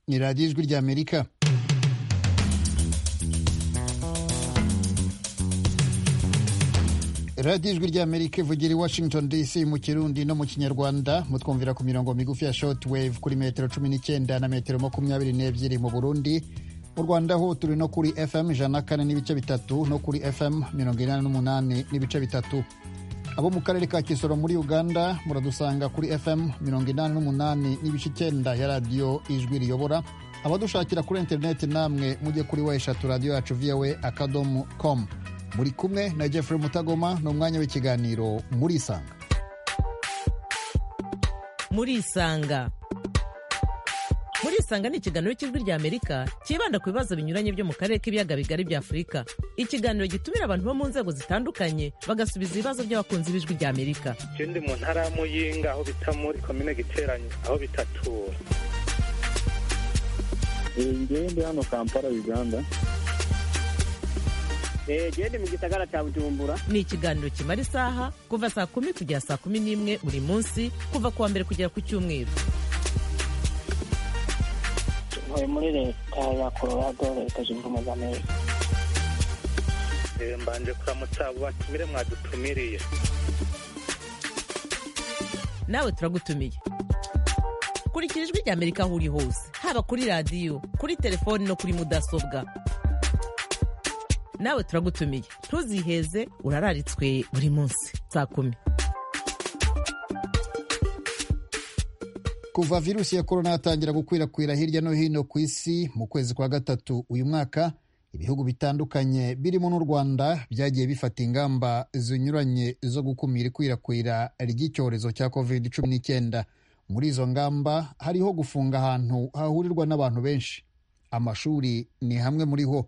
ni radiyo ijwi ry'amerika radiyo ijwi ry'amerika ivugira i washington dc mu kirundi no mu kinyarwanda mutwumvira ku mirongo migufi ya shortwave kuri metero cumi n'icyenda na metero makumyabiri n'ebyiri mu burundi mu rwanda ho turi no kuri fm ijana na kane n'ibice bitatu no kuri fm mirongo inani n'umunani n'ibice bitatu abo mu karere ka kisoro muri uganda muradusanga kuri fm mirongo inani n'umunani n'ibice icyenda ya radiyo ijwi riyobora abadushakira kuri interineti namwe mujye kuri wa eshatu radiyo yacu voa akadomo komu muri kumwe na jeffrey mutagoma ni umwanya w'ikiganiro muri isanga muri isanga muri isanga ni ikiganiro cy'ijwi rya amerika cyibanda ku bibazo binyuranye byo mu karere k'ibiyaga bigari bya afurika ikiganiro gitumira abantu bo mu nzego zitandukanye bagasubiza ibibazo by'abakunzi b'ijwi rya amerika ikindi mu ntara ya muyinga aho bita muri komine giteranye aho bitatura ingende hano kampala uganda gende mu gisagara cya bujumbura ni ikiganiro kimara isaha kuva saa kumi kugera saa kumi n'imwe buri munsi kuva ku wa mbere kugera ku cyumweru ntuye muri leta ya colorado leta zunze ubumwe za amerika mbanje kuramutsa abo batumire mwadutumiriye nawe turagutumiye kurikira ijwi rya amerika aho uri hose haba kuri radiyo kuri telefoni no kuri mudasobwa nawe turagutumiye ntuziheze urararitswe buri munsi saa kumi kuva virusi ya korona yatangira gukwirakwira hirya no hino ku isi mu kwezi kwa gatatu uyu mwaka ibihugu bitandukanye birimo n'u rwanda byagiye bifata ingamba zinyuranye zo gukumira ikwirakwira ry'icyorezo cya covid cumi n'icyenda muri izo ngamba hariho gufunga ahantu hahurirwa n'abantu benshi amashuri ni hamwe muri ho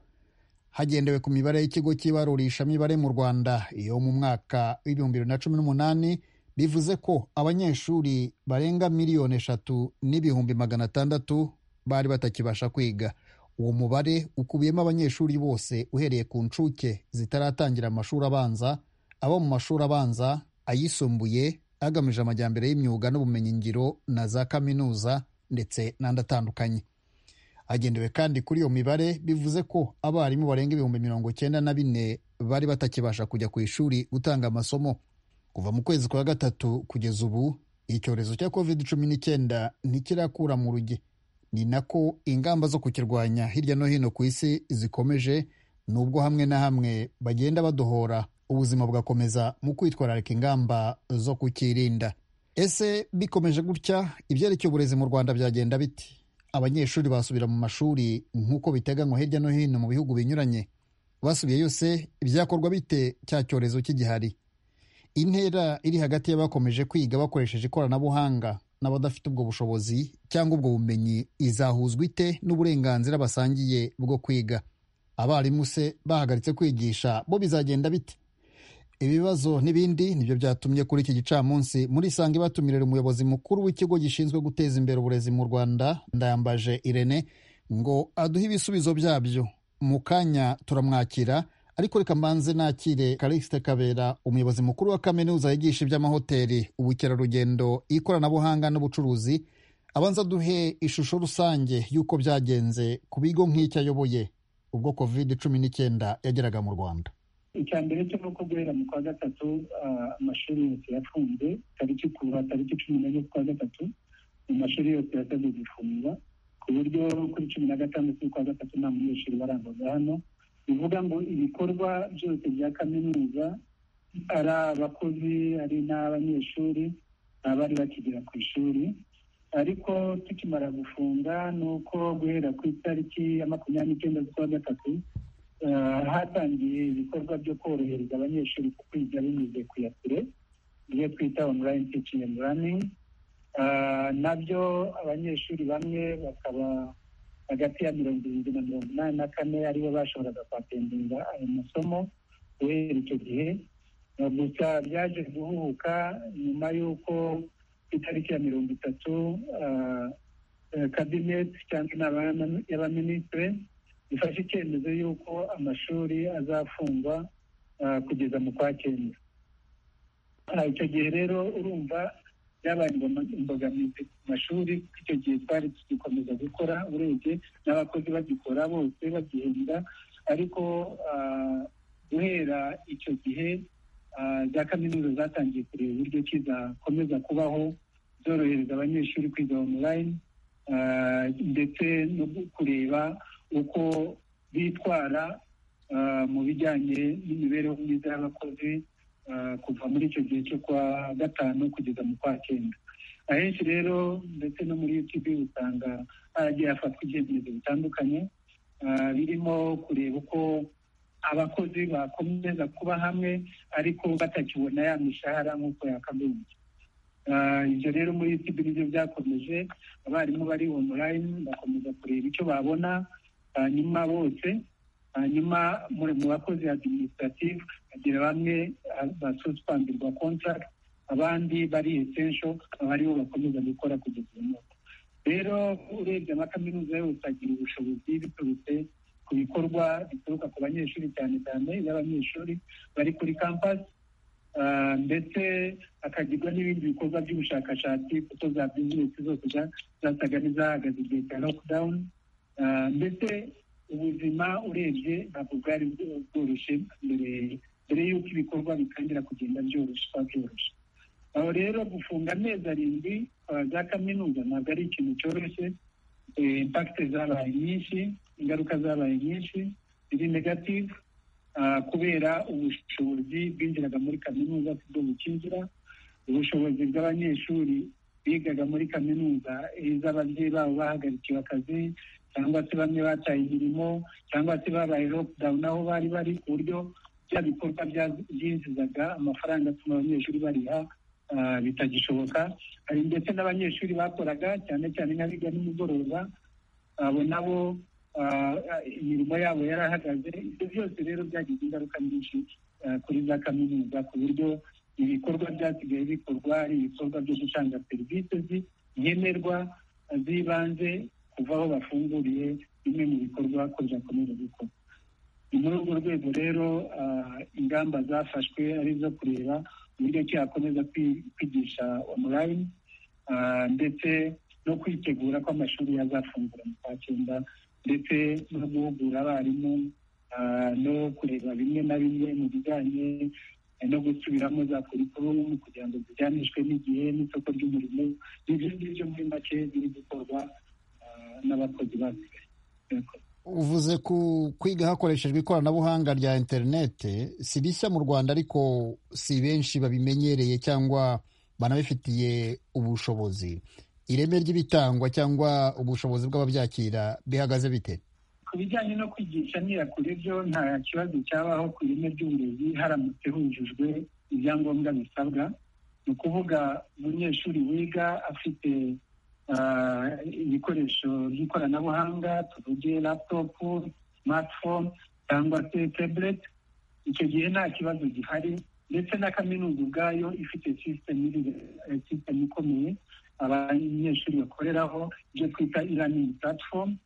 hagendewe ku mibare y'ikigo cy'ibarurishamibare mu rwanda iyo mu mwaka w'ibihumbi bibiri na cumi n'umunani bivuze ko abanyeshuri barenga miliyoni eshatu n'ibihumbi magana atandatu bari batakibasha kwiga uwo mubare ukubiyemo abanyeshuri bose uhereye ku nshuke zitaratangira amashuri abanza abo mu mashuri abanza ayisumbuye agamije amajyambere y'imyuga n'ubumenyingiro na za kaminuza ndetse n'andi atandukanye hagendewe kandi kuri iyo mibare bivuze ko abarimu barenga ibihumbi mirongo icyenda na bine bari batakibasha kujya ku ishuri gutanga amasomo kuva mu kwezi kwa gatatu kugeza ubu icyorezo cya covid cumi n'icyenda ntikirakura mu ruge ni nako ingamba zo kukirwanya hirya no hino ku isi zikomeje nubwo hamwe na hamwe bagenda badohora ubuzima bugakomeza mu kwitwararika ingamba zo kukirinda ese bikomeje gutya ibyerekeye uburezi mu rwanda byagenda biti abanyeshuri basubira mu mashuri nk'uko biteganywa hirya no hino mu bihugu binyuranye basubiye yose byakorwa bite cya cyorezo cy'igihari intera iri hagati y'abakomeje kwiga bakoresheje ikoranabuhanga n'abadafite ubwo bushobozi cyangwa ubwo bumenyi izahuzwa ite n'uburenganzira basangiye bwo kwiga abarimu se bahagaritse kwigisha bo bizagenda bite ibibazo n'ibindi nibyo byatumye kuri iki gicamunsi muri isanga ibatumirira umuyobozi mukuru w'ikigo gishinzwe guteza imbere uburezi mu rwanda ndayambaje irene ngo aduhe ibisubizo byabyo mu kanya turamwakira ariko reka mbanze nakire karikisite kabera umuyobozi mukuru wa kaminuza yigisha iby'amahoteli ubukerarugendo ikoranabuhanga n'ubucuruzi abanza duhe ishusho rusange y'uko byagenze ku bigo nk'icyo ayoboye ubwo covid cumi n'icyenda yageraga mu rwanda icya mbere cyo ni uko guhera mu kwa gatatu amashuri yose yafunze tariki kuva tariki cumi n'enye z'ukwa gatatu mu mashuri yose yasabwe gufungwa ku buryo kuri cumi na gatandatu z'ukwa gatatu nta munyeshuri warangwaga hano bivuga ngo ibikorwa byose bya kaminuza ari abakozi ari n'abanyeshuri abari bakigera ku ishuri ariko tukimara gufunga ni uko guhera ku itariki ya makumyabiri n'icyenda z'ukwa gatatu hatangiye ibikorwa byo korohereza abanyeshuri ku kwiga binyuze ku ya kure ibyo twita online teaching and learning nabyo abanyeshuri bamwe bakaba hagati ya mirongo irindwi na mirongo inani na kane aribo bashoboraga kwapendinga ayo masomo guhera icyo gihe gusa byaje guhubuka nyuma y'uko ku itariki ya mirongo itatu kabineti cyangwa inama y'abaminisitiri ifashe icyemezo y'uko amashuri azafungwa kugeza mu kwa cyenda icyo gihe rero urumva byabaye imboma- imbogamizi ku mashuri icyo gihe twari tugikomeza gukora urebye n'abakozi bagikora bose bagihembwa ariko ah, guhera icyo gihe ah, za kaminuza zatangiye kureba uburyo ki zakomeza kubaho zorohereza abanyeshuri kwiga online ah, ndetse no kureba uko bitwara ah, mu bijyanye n'imibereho myiza y'abakozi ah, kuva muri icyo gihe cyo kwa gatanu kugeza mu kwa cyenda ahenshi rero ndetse no muri utb usanga haragiye hafatwa ibyemezo bitandukanye ah, birimo kureba uko abakozi bakomeza kuba hamwe ariko batakibona ya mishahara nk'uko yakagombye Ah, ibyo rero muri utb nibyo byakomeje abarimu bari online bakomeza kureba icyo babona hanyuma bose hanyuma muri mu bakozi administrative hagira bamwe ah, basuspendirwa contract abandi bari essential aba aribo bakomeza gukora kugeza uyu munsi rero urebye amakaminuza yose agira ubushobozi biturutse ku bikorwa bituruka ku banyeshuri cyane cyane y'abanyeshuri bari kuri campus Ah, ndetse akagirwa n'ibindi bikorwa by'ubushakashatsi kuko za bizinesi zose za- zasaga n'izahagaze igihe cya lockdown Ah, ndetse ubuzima urebye ntabwo bwari bwo- bworoshye mbere mbere y'uko ibikorwa bitangira kugenda byoroshye kwa byoroshye aho rero gufunga amezi arindwi ah, za kaminuza ntabwo ari ikintu cyoroshye Eh, impact zabaye nyinshi ingaruka zabaye nyinshi ziri negative ah, kubera ubushobozi bwinjiraga muri kaminuza kubwo bukinjira ubushobozi bw'abanyeshuri bigaga muri kaminuza iz'ababyeyi babo bahagarikiwe akazi cyangwa se bamwe bataye imirimo cyangwa se babaye lockdown aho bari bari ku buryo bya bikorwa bya- byinjizaga amafaranga atuma abanyeshuri bariha ah, bitagishoboka hari ndetse n'abanyeshuri bakoraga cyane cyane nk'abiga nimugoroba abo nabo ah, imirimo yabo yarahagaze ibyo byose rero byagize ingaruka nyinshi ah, kuri za kaminuza ku buryo ibikorwa byasigaye bikorwa ari ibikorwa byo gutanga serivisi zi- nkenerwa ah, z'ibanze kuva aho bafunguriye bimwe mu bikorwa ko byakomeza gukora ni muri urwo rwego rero ah, ingamba zafashwe ari izo kureba uburyo ki hakomeza kwi- kwigisha online ah, ndetse no kwitegura ko amashuri yazafungura mu kwa cyenda ndetse no guhugura abarimu ah, no kureba bimwe na bimwe mu bijyanye no gusubiramo za kurikurumu kugira ngo zijyanishwe n'igihe n'isoko ry'umurimo n'ibyo ngibyo muri make biri gukorwa ah, n'abakozi basigaye Murakoze. uvuze ku kwiga hakoreshejwe ikoranabuhanga rya interinete si rishya mu rwanda ariko si benshi babimenyereye cyangwa banabifitiye ubushobozi ireme ry'ibitangwa cyangwa ubushobozi bw'ababyakira bihagaze bite ku bijyanye no kwigisha nyirakure byo nta kibazo cyabaho ku ireme ry'uburezi haramutse hujujwe ibyangombwa bisabwa ni ukuvuga umunyeshuri wiga afite ah, ibikoresho by'ikoranabuhanga tuvuge laptop smartphone cyangwa se tablet icyo gihe nta kibazo gihari ndetse na kaminuza ubwayo ifite system iri- eh, system ikomeye abanyeshuri bakoreraho ibyo twita e-learning platform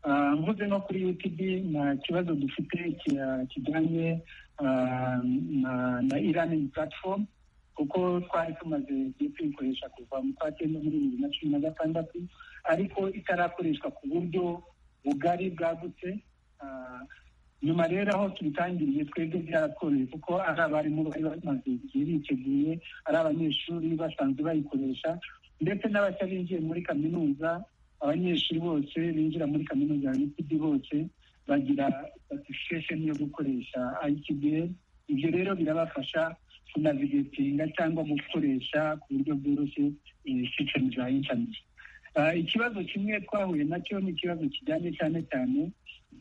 Ah, mvuze nko kuri utb nta kibazo dufite ki- kijyanye ah, na na e-learning platform kuko twari tumaze igihe tuyikoresha kuva mu kwa cyenda muri bibiri na cumi na gatandatu ariko itarakoreshwa ku buryo bugari bwagutse Ah, nyuma rero aho tubitangiriye twebwe byaratworoheye kuko ari abarimu bari bamaze igihe biteguye ari abanyeshuri basanzwe bayikoresha ndetse n'abashya binjiye muri kaminuza abanyeshuri bose binjira muri kaminuza ya UTB bose bagira certification yo gukoresha ITBA ibyo rero birabafasha kunavigatinga cyangwa gukoresha ku buryo bworoshye eh, system za internet Ah, ikibazo kimwe twahuye nacyo ni ikibazo kijyanye cyane cyane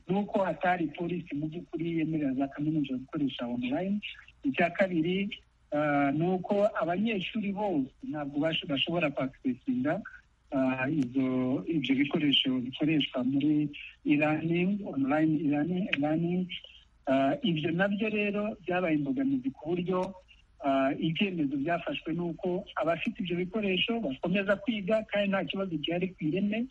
nuko hatari polisi mu by'ukuri yemerera za kaminuza gukoresha online icya kabiri ah, ni uko abanyeshuri bose ntabwo bash- bashobora kwakipesinga ah, izo ibyo bikoresho bikoreshwa muri e-learning online e-learning e-learning. Ah, ibyo nabyo rero byabaye imbogamizi ku buryo ah, ibyemezo byafashwe nuko abafite ibyo bikoresho bakomeza kwiga kandi nta kibazo gihari ku ireme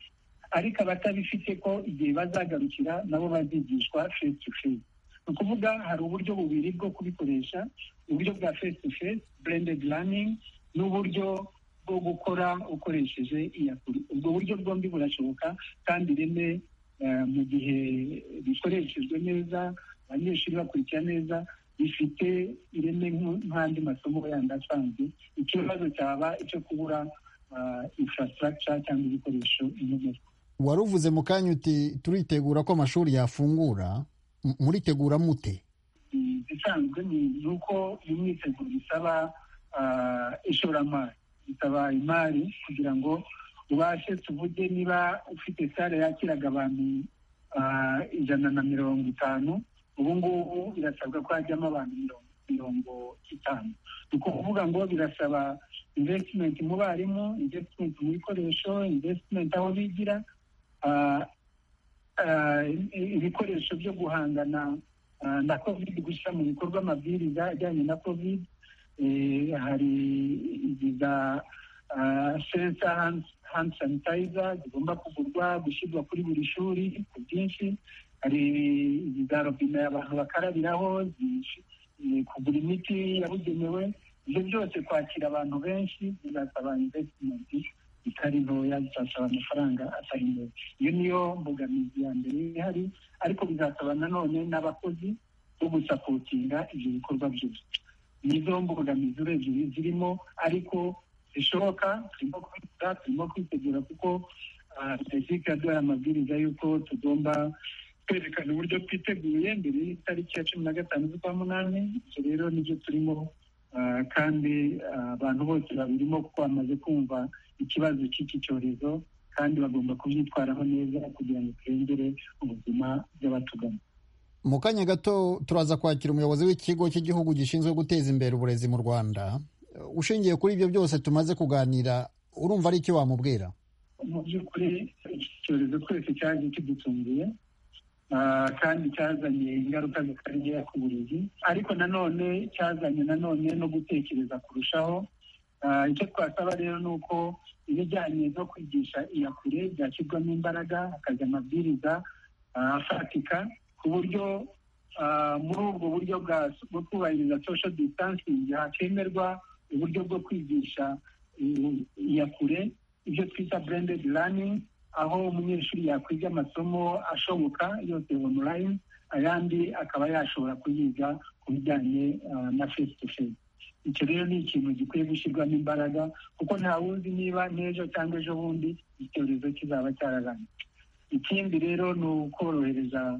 ariko abatabifite ko igihe bazagarukira nabo bazigishwa face to face ni ukuvuga hari uburyo bubiri bwo kubikoresha uburyo bwa face to face blended learning n'uburyo bwo gukora ukoresheje iyakure ubwo buryo bwombi burashoboka kandi ireme mu gihe bikoreshejwe neza abanyeshuri bakurikira neza bifite ireme nk'andi masomo yandi asanzwe ikibazo cyaba icyo kubura infrastructure cyangwa ibikoresho inkomoko wari uvuze mu kanya uti turitegura ko amashuri yafungura muritegura mute bisanzwe ni uko imyiteguro bisaba ishoramari bisaba imari kugira ngo ubashe tuvuge niba ufite sare yakiraga abantu ijana na mirongo itanu ubu ngubu birasabwa ko hajyamo abantu mirongo itanu ni ukuvuga ngo birasaba invesitimenti mu barimu invesitimenti mu bikoresho invesitimenti aho bigira ibikoresho byo guhangana na kovide gushyira mu bikorwa amabwiriza ajyanye na kovide hari iza senta handi sanitayiza zigomba kugurwa gushyirwa kuri buri shuri ku bwinshi hari za robine abantu bakarabiraho kugura imiti yabugenewe ibyo byose kwakira abantu benshi bizasaba invesitimenti itari ntoya bizasaba amafaranga atari ntoya iyo niyo mbogamizi ya mbere ihari ariko bizasaba nanone n'abakozi bo gusapotinga ibyo bikorwa byose nizo mbogamizi urebye zirimo ariko zishoboka turimo kwita turimo kwitegura kuko perezida yaduhaye amabwiriza y'uko tugomba kwerekana uburyo twiteguye mbere y'itariki ya cumi na gatanu z'ukwa munani ibyo rero nibyo turimo kandi abantu bose babirimo kuko bamaze kumva ikibazo cy'iki cyorezo kandi bagomba kubyitwaraho neza kugira ngo turengere ubuzima bw'abatugana mu kanya gato turaza kwakira umuyobozi w'ikigo cy'igihugu gishinzwe guteza imbere uburezi mu rwanda ushingiye kuri ibyo byose tumaze kuganira urumva ari icyo wamubwira mu by'ukuri iki cyorezo twese cyaje kidutunguye kandi cyazanye ingaruka zikarya ku burezi ariko nanone cyazanye nanone no gutekereza kurushaho icyo twasaba rero ni uko ibijyanye no kwigisha iyakure byashyirwamo imbaraga hakajya amabwiriza afatika ku buryo muri ubwo buryo bwo kubahiriza social distancing hakemerwa uburyo bwo kwigisha iyakure ibyo twita blended learning aho umunyeshuri yakwiga amasomo ashoboka yose online ayandi akaba yashobora kuyiga ku bijyanye na face to face icyo rero ni ikintu gikwiye gushyirwamo imbaraga kuko nta wuzi niba n'ejo cyangwa ejo bundi icyorezo kizaba cyararangiye ikindi rero ni ukorohereza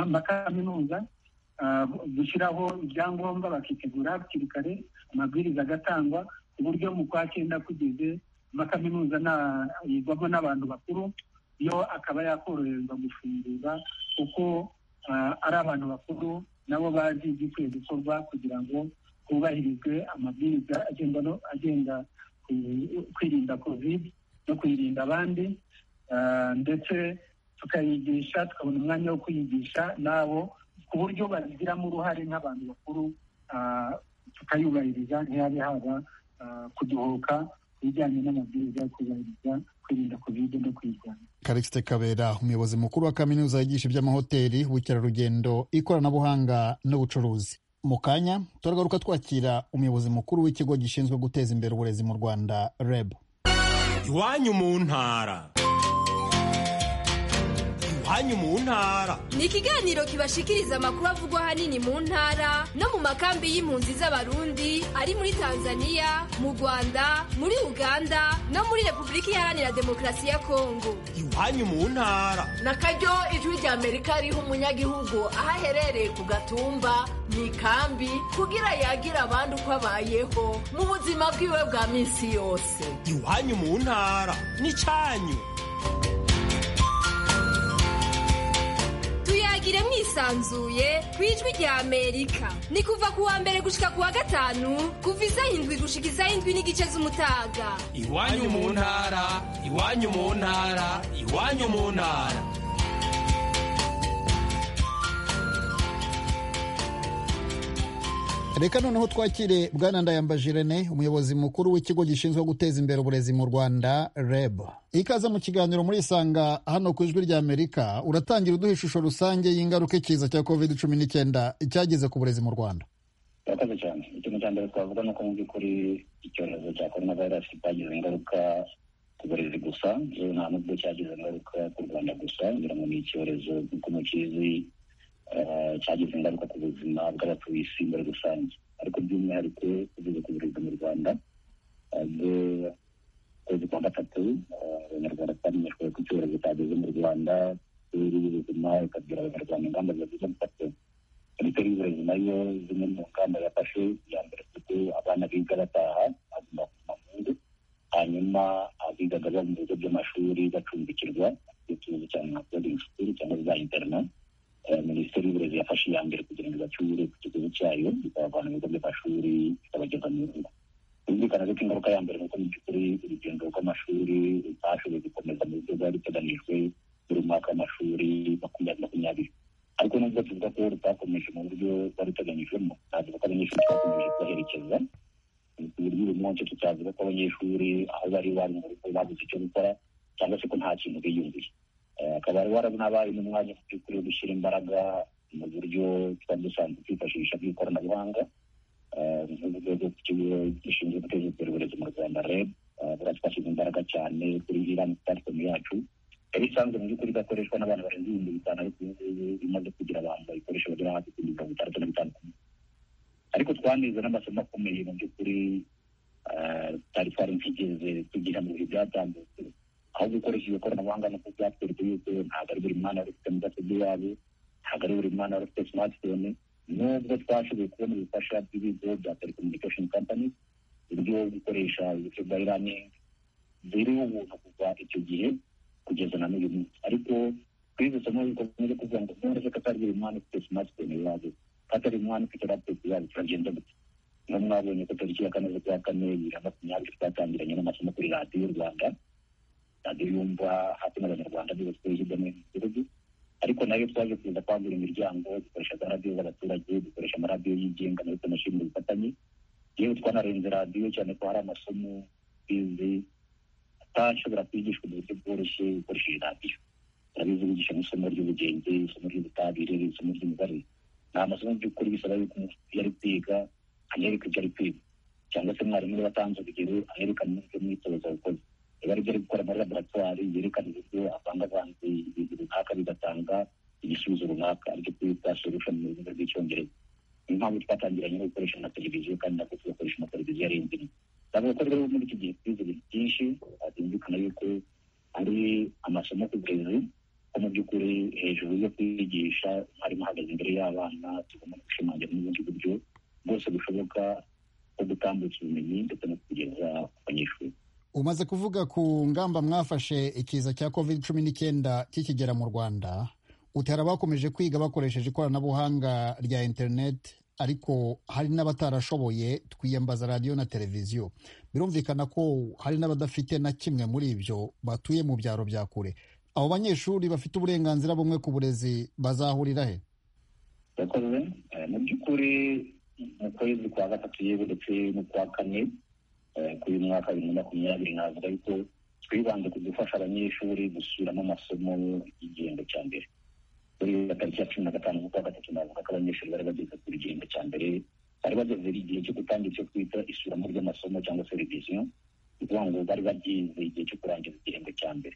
amakaminuza gushyiraho ibyangombwa bakitegura hakiri kare amabwiriza agatangwa ku buryo mu kwa cyenda kugeze amakaminuza yigwamo n'abantu bakuru yo akaba yakoroherezwa gufungura kuko ari abantu bakuru nabo bazi igikwiye gukorwa kugira ngo hubahirizwe amabwiriza agenda kwirinda kovide no kuyirinda abandi ndetse tukayigisha tukabona umwanya wo kuyigisha nabo ku buryo babigiramo uruhare nk'abantu bakuru tukayubahiriza ntihabe haba kuduhuka ibijyanye n'amabwiriza yo kubahiriza kwirinda kovide no kuyirwanya karikisite kabera umuyobozi mukuru wa kaminuza yigisha iby'amahoteli ubukerarugendo ikoranabuhanga n'ubucuruzi mu kanya turagaruka twakira umuyobozi mukuru w'ikigo gishinzwe guteza imbere uburezi mu rwanda reb iwanyu mu ntara iwanyu mu ntara ni ikiganiro kibashikiriza amakuru avugwa ahanini mu ntara no mu makambi y'impunzi z'abarundi ari muri tanzania mu rwanda muri uganda no muri repubulika iharanira demokarasi ya kongo iwanyu mu ntara na karyo ijwi rya amerika riha umunyagihugu aho aherereye ku gatumba mu ikambi kugira yagira abandi uko abayeho mu buzima bwiwe bwa minsi yose iwanyu mu ntara ni cyanyu tuyagire mwisanzuye ku ijwi rya amerika ni kuva ku wa mbere gushika ku wa gatanu kuva izayindwi gushika izayindwi n'igice z'umutaga iwanyu mu ntara iwanyu mu ntara iwanyu mu ntara reka noneho twakire bwana ndayambaje irene umuyobozi mukuru w'ikigo gishinzwe guteza imbere uburezi mu rwanda reb ikaze mu kiganiro muri isanga hano ku ijwi rya amerika uratangira uduha ishusho rusange y'ingaruka ikiza cya covid cumi n'icyenda cyagize ku burezi mu rwanda urakoze cyane ikintu cya mbere twavuga ni uko mu by'ukuri icyorezo cya korona vayirasi kitagize ingaruka ku burezi gusa nta n'ubwo cyagize ingaruka ku rwanda gusa ngira ngo ni icyorezo nk'uko mukizi cyagize ingaruka ku buzima bw'abatuye isi muri rusange ariko by'umwihariko kugeza ku burezi mu rwanda kwezi kwa gatatu abanyarwanda twamenyeshwe ko icyorezo cyageze mu rwanda minisiteri y'ubuzima ikabwira abanyarwanda ingamba ziba zifata minisiteri y'uburezi nayo zimwe mu ngamba yafashe iya mbere kuko abana biga bataha baguma kuguma mu ngo hanyuma abigaga baba mu bigo by'amashuri bacumbikirwa ibyo tuzi cyane nka boarding school cyangwa za interna minisiteri y'uburezi yafashe iya mbere kugira ngo ibacyure ku kigo cyayo ikabavana mu bigo by'amashuri ikabageza mu ngo birumvikana ko ingaruka ya mbere nuko mu by'ukuri urugendo rw'amashuri rutashoboye gukomeza mu buryo bwari ruteganijwe buri mwaka w'amashuri makumyabiri makumyabiri ariko nubwo tuvuga ko rutakomeje mu buryo bwari ruteganyijwemo navuga ko abanyeshuri twakomeje kubaherekeza ku buryo uyu munsi tutavuga ko abanyeshuri aho bari bari mu rugo babuze icyo gukora cyangwa se ko nta kintu biyumviye akaba ari warabaye n'umwanya mu by'ukuri wo gushyira imbaraga mu buryo twari dusanzwe twifashisha bw'ikoranabuhanga nk'urwego rw'ikigo gishinzwe guteza imbere uburezi mu rwanda reb buriya twashyize imbaraga cyane kuri irani platform yacu yari isanzwe mu by'ukuri igakoreshwa n'abantu barenze ibihumbi bitanu ariko ubu ngubu imaze kugira abantu bayikoresha bagera hafi kuri mirongo itandatu na bitanu ku munsi ariko twanize n'amasomo akomeye mu by'ukuri twari twari twigeze tugira mu bihe byatambutse aho gukoresha iryo koranabuhanga nuko byatwereka yuko ntabwo ari buri mwana wari ufite mudasobwa iwabo ntabwo ari buri mwana wari ufite smartphone nubwo twashoboye kubona ubufasha bw'ibigo bya telecommunication companies uburyo bwo gukoresha uburyo bwa e-learning ziriho ubuntu kuva icyo gihe kugeza na n'uyu munsi ariko twize isomo rikomeje kuvuga ngo none ko atari buri mwana ufite smartphone iwabo atari umwana ufite laptop iwabo turagenda gute nko mwabonye ko tariki ya kane z'ukwa kane bibiri na makumyabiri twatangiranye n'amasomo kuri radiyo y'u rwanda radiyo yumva hafi n'abanyarwanda bose hirya no hino mu gihugu ariko nayo twaje kuza kwagura imiryango dukoresha za radiyo z'abaturage dukoresha amaradiyo yigenga nayo tunashimira ubufatanye yewe twanarenze radiyo cyane ko hari amasomo bizi atashobora kwigishwa mu buryo bworoshye ukoresheje radiyo turabizi wigisha nk'isomo ry'ubugenge isomo ry'ubutabire isomo ry'imibare ni amasomo by'ukuri bisaba yuko umuntu iyo ari kwiga anyereka ibyo ari kwiga cyangwa se mwarimu niba atanze urugero ayerekana n'ibyo mwitoza abakozi niba ari ibyo ari gukora muri laboratwari yerekana uburyo avangavanze ibintu runaka bigatanga igisubizo runaka aricyo twita solution mu rurimi rw'icyongereza niyo mpamvu twatangiranye no gukoresha na televiziyo kandi nabwo tugakoresha na televiziyo arenze imwe ndavuga ko rero muri iki gihe twize ibintu byinshi byumvikana yuko ari amasomo ku burezi ko mu by'ukuri hejuru yo kwigisha umwarimu ahagaze imbere y'abana tugomba gushimangira n'ubundi buryo bwose bushoboka bwo gutambutsa ubumenyi ndetse no kugeza ku banyeshuri umaze kuvuga ku ngamba mwafashe ikiza cya covid cumi n'icyenda kikigera mu rwanda utera bakomeje kwiga bakoresheje ikoranabuhanga rya interineti ariko hari n'abatarashoboye twiyambaza radiyo na televiziyo birumvikana ko hari n'abadafite na kimwe muri ibyo batuye mu byaro bya kure abo banyeshuri bafite uburenganzira bumwe ku burezi bazahurira he yakoze mu by'ukuri mu kwezi kwa gatatu yewe ndetse n'ukwa kane k'uyu mwaka bibiri na makumyabiri navuga yuko twibanze ku gufasha abanyeshuri gusubiramo amasomo y'igihembwe cya mbere muri tariki ya cumi na gatanu z'ukwa gatatu navuga ko abanyeshuri bari bageze ku rugendo cya mbere bari bageze igihe cyo gutangira icyo twita isuramo ry'amasomo cyangwa se reviziyo ni ukuvuga ngo bari bagize igihe cyo kurangiza igihembwe cya mbere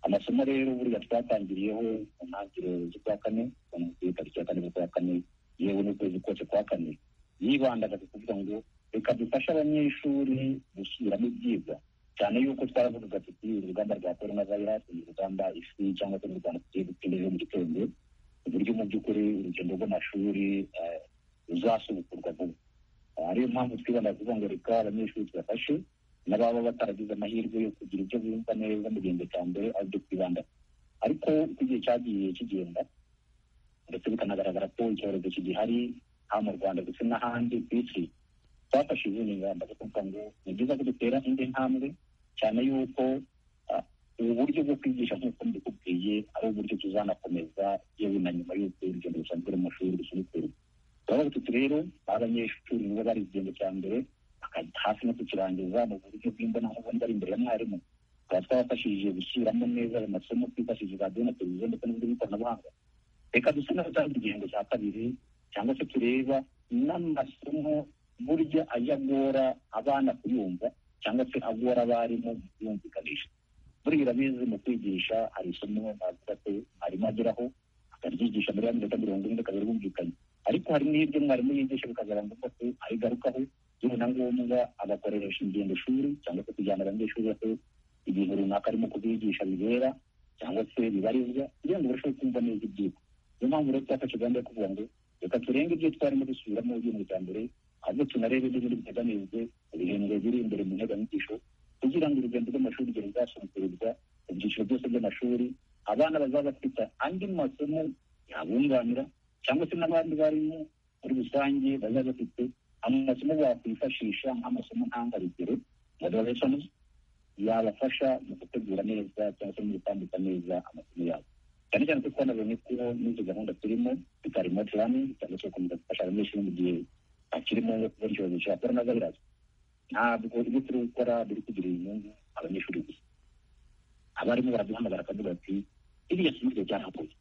amasomo rero buriya twatangiriyeho mu ntangiriro z'ukwa kane kuri tariki ya kane z'ukwa kane yewe n'ukwezi kose kwa kane yibandaga ku kuvuga ngo reka dufashe abanyeshuri gusubiramo ibyigwa cyane yuko twaravugaga tuti urugamba rwa korona vayirasi ni urugamba isi cyangwa se n'urwanda tugiye gutsinda ejo mu gitondo uburyo mu by'ukuri urugendo rw'amashuri ruzasubukurwa vuba ariyo mpamvu twibanda kuvuga ngo reka abanyeshuri tubafashe n'ababa bataragize amahirwe yo kugira ibyo bumva neza mu gihembwe cya mbere aribyo twibanda ariko uko igihe cyagiye kigenda ndetse bikanagaragara ko icyorezo kigihari haba mu rwanda ndetse n'ahandi ku isi twafashe izindi ngamba zo kuvuga ngo ni byiza ko dutera indi ntambwe cyane yuko ubu buryo bwo kwigisha nk'uko mbikubwiye ari uburyo tuzanakomeza yewe na nyuma y'uko urugendo rusanzwe mu mashuri rusubikura turabona tuti rero abanyeshuri nibo bari igihembwe cya mbere hafi no kukirangiza mu buryo bw'imbonankubone bari imbere ya mwarimu tukaba twabafashije gushyiramo neza ayo masomo twifashishije radiyo na televiziyo ndetse n'uburyo bw'ikoranabuhanga reka dusa n'abatangira igihembwe cya kabiri cyangwa se tureba n'amasomo burya ajya agora abana kuyumva cyangwa se agora abarimu yumvikanisha buriya urabizi mu kwigisha hari isomo navuga ko mwarimu ageraho akaryigisha muri ya minota mirongo ine rikaba ryumvikanye ariko hari n'ibyo mwarimu yigisha bikazaba ngombwa ko abigarukaho yewe na ngombwa agakoresha ingendo shuri cyangwa se kujyana abanyeshuri bato ibintu runaka arimo kubigisha bibera cyangwa se bibarizwa kugira ngo barusheho kumva neza ibyigwa niyo mpamvu rero twafashe gahunda yo kuvuga ngo reka turenge ibyo twarimo dusubiramo ibintu bitandure ahubwo tunarebe n'ibindi biteganijwe ibihembwe biri imbere mu nteganyigisho kugira ngo urugendo rw'amashuri igihe ruzasongererwa mu byiciro byose by'amashuri abana bazaba bafite andi masomo yabunganira cyangwa se n'abandi barimo muri rusange bazaba bafite amasomo bakwifashisha nk'amasomo ntangarugero moderations yabafasha mu gutegura neza cyangwa se mu gutambika neza amasomo yabo cyane cyane ko twanabonye ko n'izo gahunda turimo bita remote learning cyangwa se gukomeza gufasha abanyeshuri mu gihe bakiri mu ngo kubona icyorezo cya korona virusi ntabwo ibyo turi gukora biri kugirira inyungu abanyeshuri gusa abarimu baraduhamagara akavuga ati iriya somo ryo ryarakoze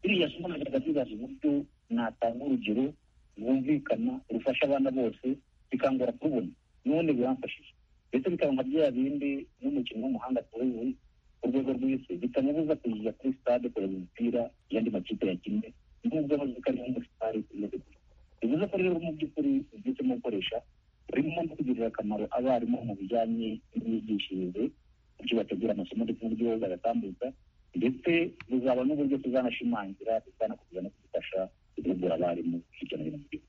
iriya somo nageraga tubaza uburyo natanga urugero rwumvikana rufasha abana bose bikangora kubona none biramfashije ndetse bikaba nka bya bindi n'umukino w'umuhanda tuzi ku rwego rw'isi bitamubuza kujya kuri stade kureba umupira y'andi makipe yakinnye nubwo bazi ko ari muri stade tumaze bivuze ko rero mu by'ukuri ubyitsemo gukoresha urimo no kugirira akamaro abarimu mu bijyanye n'imyigishirize uburyo bategura amasomo ndetse n'uburyo bagatambutsa ndetse buzaba n'uburyo tuzanashimangira tuzanakomeza no kudufasha guhugura abarimu hirya no hino mu gihugu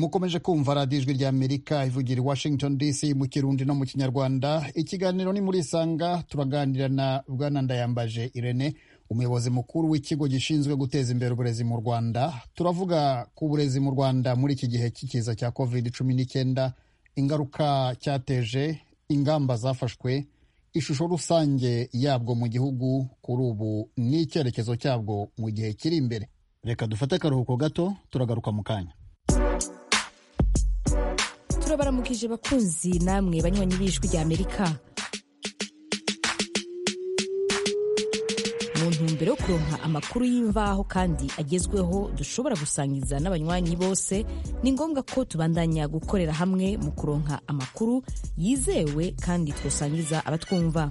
mukomeje kumva radiyo ijwi rya amerika ivugira i washington dc mu kirundi no mu kinyarwanda ikiganiro ni muri isanga turaganira na bwana ndayambaje irene umuyobozi mukuru w'ikigo gishinzwe guteza imbere uburezi mu rwanda turavuga ku burezi mu rwanda muri iki gihe cy'ikiza cya covid cumi n'icyenda ingaruka cyateje ingamba zafashwe ishusho rusange yabwo mu gihugu kuri ubu n'icyerekezo cyabwo mu gihe kiri imbere reka dufate akaruhuko gato turagaruka mu kanya turabaramukije bakunzi namwe banywanyi b'ijwi rya amerika mu ntumbero yo kuronka amakuru y'imvaho kandi agezweho dushobora gusangiza n'abanywanyi bose ni ngombwa ko tubandanya gukorera hamwe mu kuronka amakuru yizewe kandi twasangiza abatwumva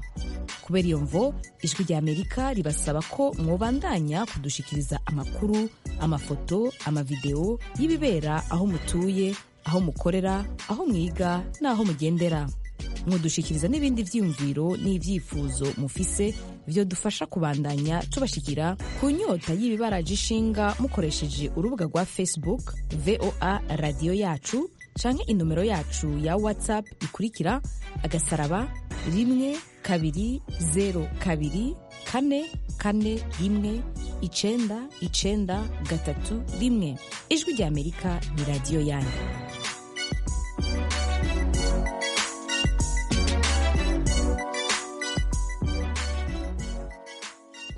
kubera iyo mvo ijwi rya amerika ribasaba ko mwobandanya kudushikiriza amakuru amafoto amavidewo y'ibibera aho mutuye aho mukorera aho mwiga n'aho mugendera mudushikiriza n'ibindi byiyumviro n'ibyifuzo mufise byo dufasha kubandanya tubashikira ku nyota y'ibibaraje ishinga mukoresheje urubuga rwa facebook voa radiyo yacu canke inomero yacu ya whatsapp ikurikira agasaraba rimwe kabiri zero kabiri kane kane rimwe icenda icenda gatatu rimwe ijwi rya amerika ni radiyo yanyu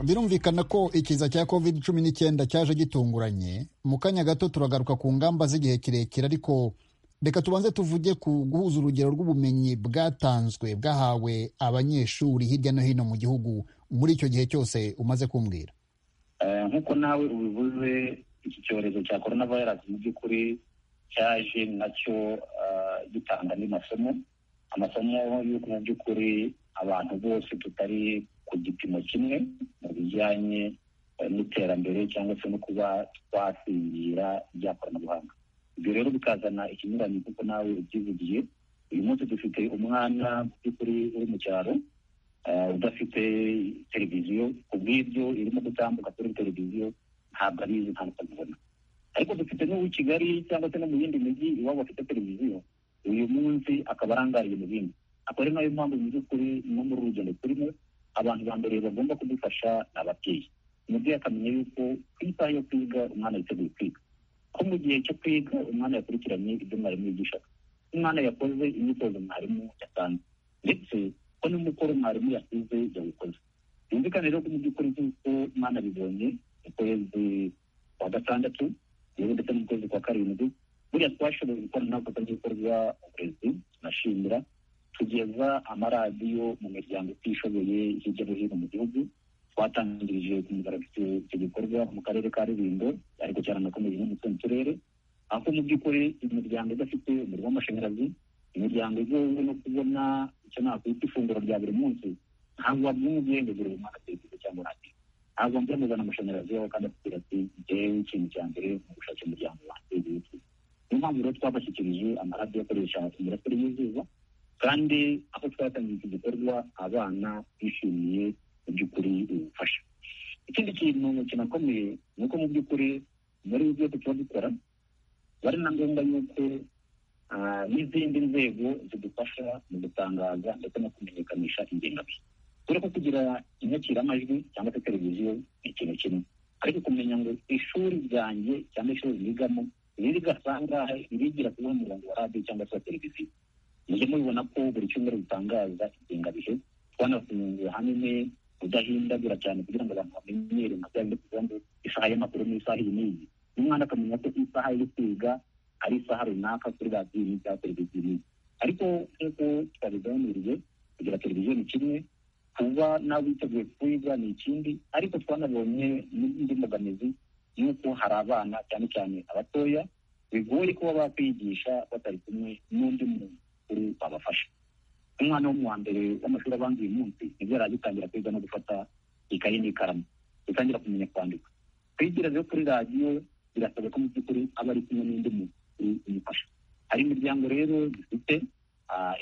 birumvikana ko ikiza cya covid cumi n'icyenda cyaje gitunguranye mu kanya gato turagaruka ku ngamba z'igihe kirekire ariko reka tubanze tuvuge ku guhuza urugero rw'ubumenyi bwatanzwe bwahawe abanyeshuri hirya no hino mu gihugu muri icyo gihe cyose umaze kumbwira nk'uko nawe ubivuze iki cyorezo cya korona vayirasi mu by'ukuri cyaje nacyo gitanga andi masomo amasomo y'uko mu by'ukuri abantu bose tutari ku gipimo kimwe mu bijyanye n'iterambere cyangwa se no kuba twasingira iby'ikoranabuhanga ibyo rero bikazana ikinyuranye kuko nawe ubyivugiye uyu munsi dufite umwana mu by'ukuri uri mu cyaro udafite televiziyo ku bw'ibyo irimo gutambuka kuri televiziyo ntabwo abizi ntabwo abibona ariko dufite n'uw'i kigali cyangwa se no mu yindi mijyi iwabo bafite televiziyo uyu munsi akaba arangariye mu bindi akaba ari nayo mpamvu mu by'ukuri no muri uru rugendo turimo abantu ba mbere bagomba kudufasha ni ababyeyi umubyeyi akamenya yuko ku isaha yo kwiga umwana yiteguye kwiga ko mu gihe cyo kwiga umwana yakurikiranye ibyo mwarimu yigishaga umwana yakoze imyitozo mwarimu yatanze ndetse ko n'umukoro mwarimu yasize yawukoze byumvikane rero ko mu by'ukuri nk'uko umwana abibonye mu kwezi kwa gatandatu yewe ndetse no mu kwezi kwa karindwi buriya twashoboye gukora n'abakozi b'ibikorwa uburezi tunashimira tugeza amaradiyo mu miryango itishoboye hirya no hino mu gihugu twatangirije ku mugaragaro icyo gikorwa mu karere ka rulindo ariko cyane anakomeje no mu tundi turere ariko mu by'ukuri imiryango idafite umuriro w'amashanyarazi imiryango igomba no kubona icyo nakwita ifunguro rya buri munsi ntabwo wabyumviye ngo buri mwaka atekereza cyangwa urangiye ntabwo mvura muzana amashanyarazi yawe kandi akubwira ati njyewe ikintu cya mbere mu gushaka umuryango wanjye witwa niyo mpamvu rero twabashyikirije amaradiyo akoresha imirasire y'izuba kandi aho twatangiye iki gikorwa abana bishimiye mu by'ukuri ubufasha ikindi kintu kinakomeye ni uko mu by'ukuri muri ibyo byose tuba dukora bari na ngombwa yuko n'izindi nzego zidufasha mu gutangaza ndetse no kumenyekanisha ingengabihe dore ko kugira inyakiramajwi cyangwa se televiziyo ni ikintu kimwe ariko kumenya ngo ishuri ryanjye cyangwa ishuri ryigamo riri gasangahe ririgira kuba umurongo wa radiyo cyangwa se wa televiziyo mujye mubibona ko buri cyumweru dutangaza ingengabihe twanafunguye hanini udahindagura cyane kugira ngo abantu bamenyere nka bya bindi tuvuga ngo isaha y'amakuru n'isaha iyi n'iyi umwana akamenya ko isaha yo kwiga ari isaha runaka kuri radiyo n'iyi cyangwa televiziyo n'iyi ariko nk'uko twabiganiriye kugira televiziyo ni kimwe kuba nawe witeguye kwiga ni ikindi ariko twanabonye n'indi mbogamizi y'uko hari abana cyane cyane abatoya bigoye kuba bakwigisha batari kumwe n'undi muntu kuri babafasha umwana wo mu wa mbere w'amashuri abanza uyu munsi nibwo yari agitangira kwiga no gufata ikayi n'ikaramu gutangira kumenya kwandika kwigira rero kuri radiyo birasabwa ko mu by'ukuri aba ari kumwe n'undi muntu umufasha hari imiryango rero dufite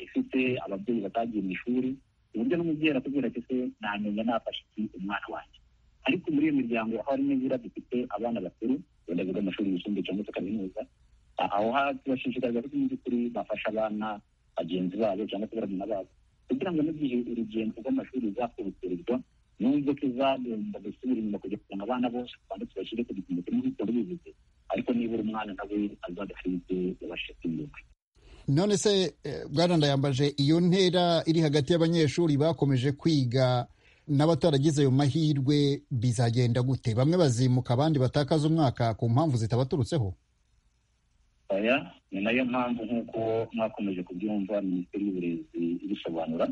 ifite ababyeyi batagiye mu ishuri ku buryo n'umubyeyi arakubwira ati se namenya nafashe iki umwana wanjye ariko muri iyo miryango aho hari n'ibura dufite abana bakuru wenda biga amashuri yisumbuye cyangwa se kaminuza aho tubashishikariza ko mu by'ukuri bafasha abana bagenzi babo cyangwa se barabona babo kugira ngo n'igihe urugendo rw'amashuri ruzakurutirwa nubwo tuzagomba gusubira inyuma kujya kuzana abana bose kandi tubashyire ku gipimo kimwe nk'uko bivuze ariko nibura umwana nawe azabe hari ibyo yabashije kwimuka none se bwana ndayambaje iyo ntera iri hagati y'abanyeshuri bakomeje kwiga n'abataragize ayo mahirwe bizagenda gute bamwe bazimuka abandi batakaza umwaka ku mpamvu zitabaturutseho aya ni nayo mpamvu nk'uko mwakomeje kubyumva minisiteri y'uburezi ibisobanura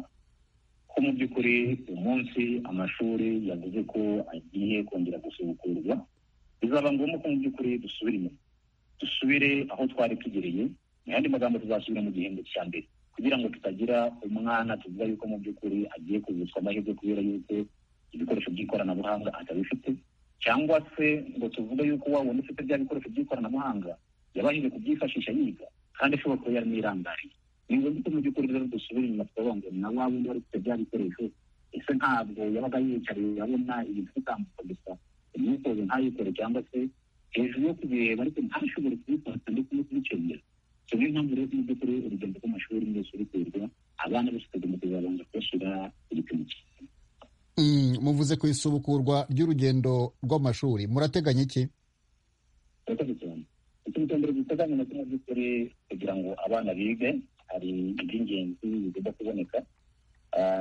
ko mu by'ukuri uyu munsi amashuri yavuze ko agiye kongera gusubukurwa bizaba ngombwa ko mu by'ukuri dusubira inyuma dusubire aho twari tugereye mu yandi magambo tuzasubira mu gihembwe cya mbere kugira ngo tutagira umwana tuvuga yuko mu by'ukuri agiye kuvutswa amahirwe kubera yuko ibikoresho by'ikoranabuhanga atabifite cyangwa se ngo tuvuge yuko wabona ufite bya bikoresho by'ikoranabuhanga yabashije kubyifashisha yiga kandi ashobora kuba yarimo irangariye ni ngombwa ko mu by'ukuri rero dusubira inyuma tukavuga ngo na wa wundi wari ufite bya bikoresho ese ntabwo yabaga yiyicariye yabona ibintu bitambuka gusa imyitozo ntayikore cyangwa se hejuru yo kubireba ariko ntashobore kubifata ndetse no kubicengera so niyo mpamvu rero mu by'ukuri urugendo rw'amashuri rwose ruterwa abana bose tugomba kuzabanza kubashyira ku gipimo cyiza muvuze ku isubukurwa ry'urugendo rw'amashuri murateganya iki murakoze cyane utumbere duteganya na tumwe by'ukuri kugira ngo abana bige hari iby'ingenzi bigomba kuboneka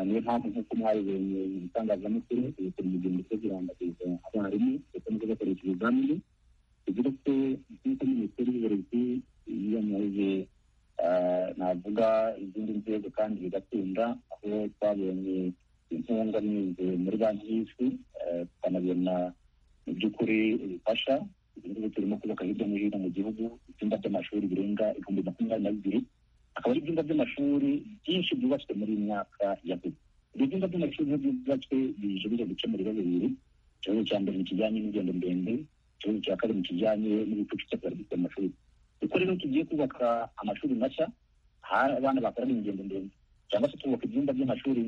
niyo mpamvu nk'uko mwabibonye mu bitangazamakuru ibitaro urugendo rwo kurangagiza abarimu ndetse no kubakoresha ibizamini bigira ko nk'uko minisiteri y'uburezi yiyamaje navuga izindi nzego kandi bigatunda aho twabonye inkunga n'izi muri banki y'isi tukanabona mu by'ukuri ubufasha ubu turimo kubaka hirya no hino mu gihugu ibyumba by'amashuri birenga ibihumbi makumyabiri na bibiri akaba ari ibyumba by'amashuri byinshi byubatswe muri iyi myaka ya vuba ibyo byumba by'amashuri byubatswe bije bijya gukemura ibibazo bibiri ikibazo cya mbere ni ikijyanye n'ingendo ndende ikibazo cya kabiri kijyanye n'ibicucike byari bifite amashuri kuko rero tugiye kubaka amashuri mashya hari abana bakorana ingendo ndende cyangwa se twubaka ibyumba by'amashuri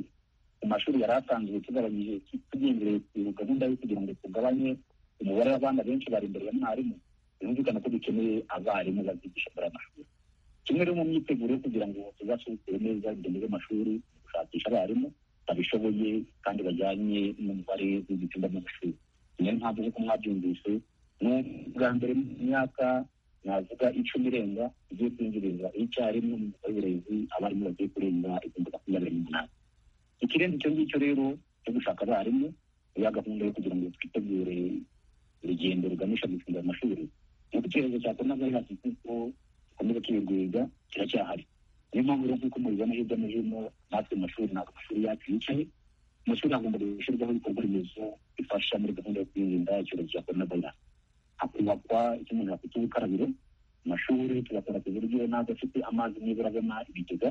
ku mashuri yari asanzwe tugabanyije tugendeye ku gahunda yo kugira ngo tugabanye umubare w'abana benshi bari imbere ya mwarimu birumvikana ko dukeneye abarimu bazigisha muri aya mashuri kimwe rero mu myiteguro yo kugira ngo tuzasubukure neza urugendo rw'amashuri gushakisha abarimu babishoboye kandi bajyanye n'umubare w'ibyumba by'amashuri niyo mpamvu nk'uko mwabyumvise ni ubwa mbere mu myaka navuga icumi irenga igiye kwinjiriza icyarimwe mu burezi abarimu bagiye kurenga ibihumbi makumyabiri n'umunani ikirenze icyo ngicyo rero cyo gushaka abarimu ya gahunda yo kugira ngo twitegure urugendo ruganisha gufungura amashuri nk'uko icyorezo cya korona virusi nk'uko gikomeza kwiyegurira kiracyahari niyo mpamvu rero nk'uko mubibona hirya no hino natwe mu mashuri ntabwo amashuri yacu yicaye amashuri hagomba gushyirwaho ibikorwa remezo bifasha muri gahunda yo kwirinda icyorezo cya korona virusi hakubakwa icyo umuntu yakwita ubukarabiro amashuri tugakora ku buryo n'azi afite amazi nibura avamo ibigega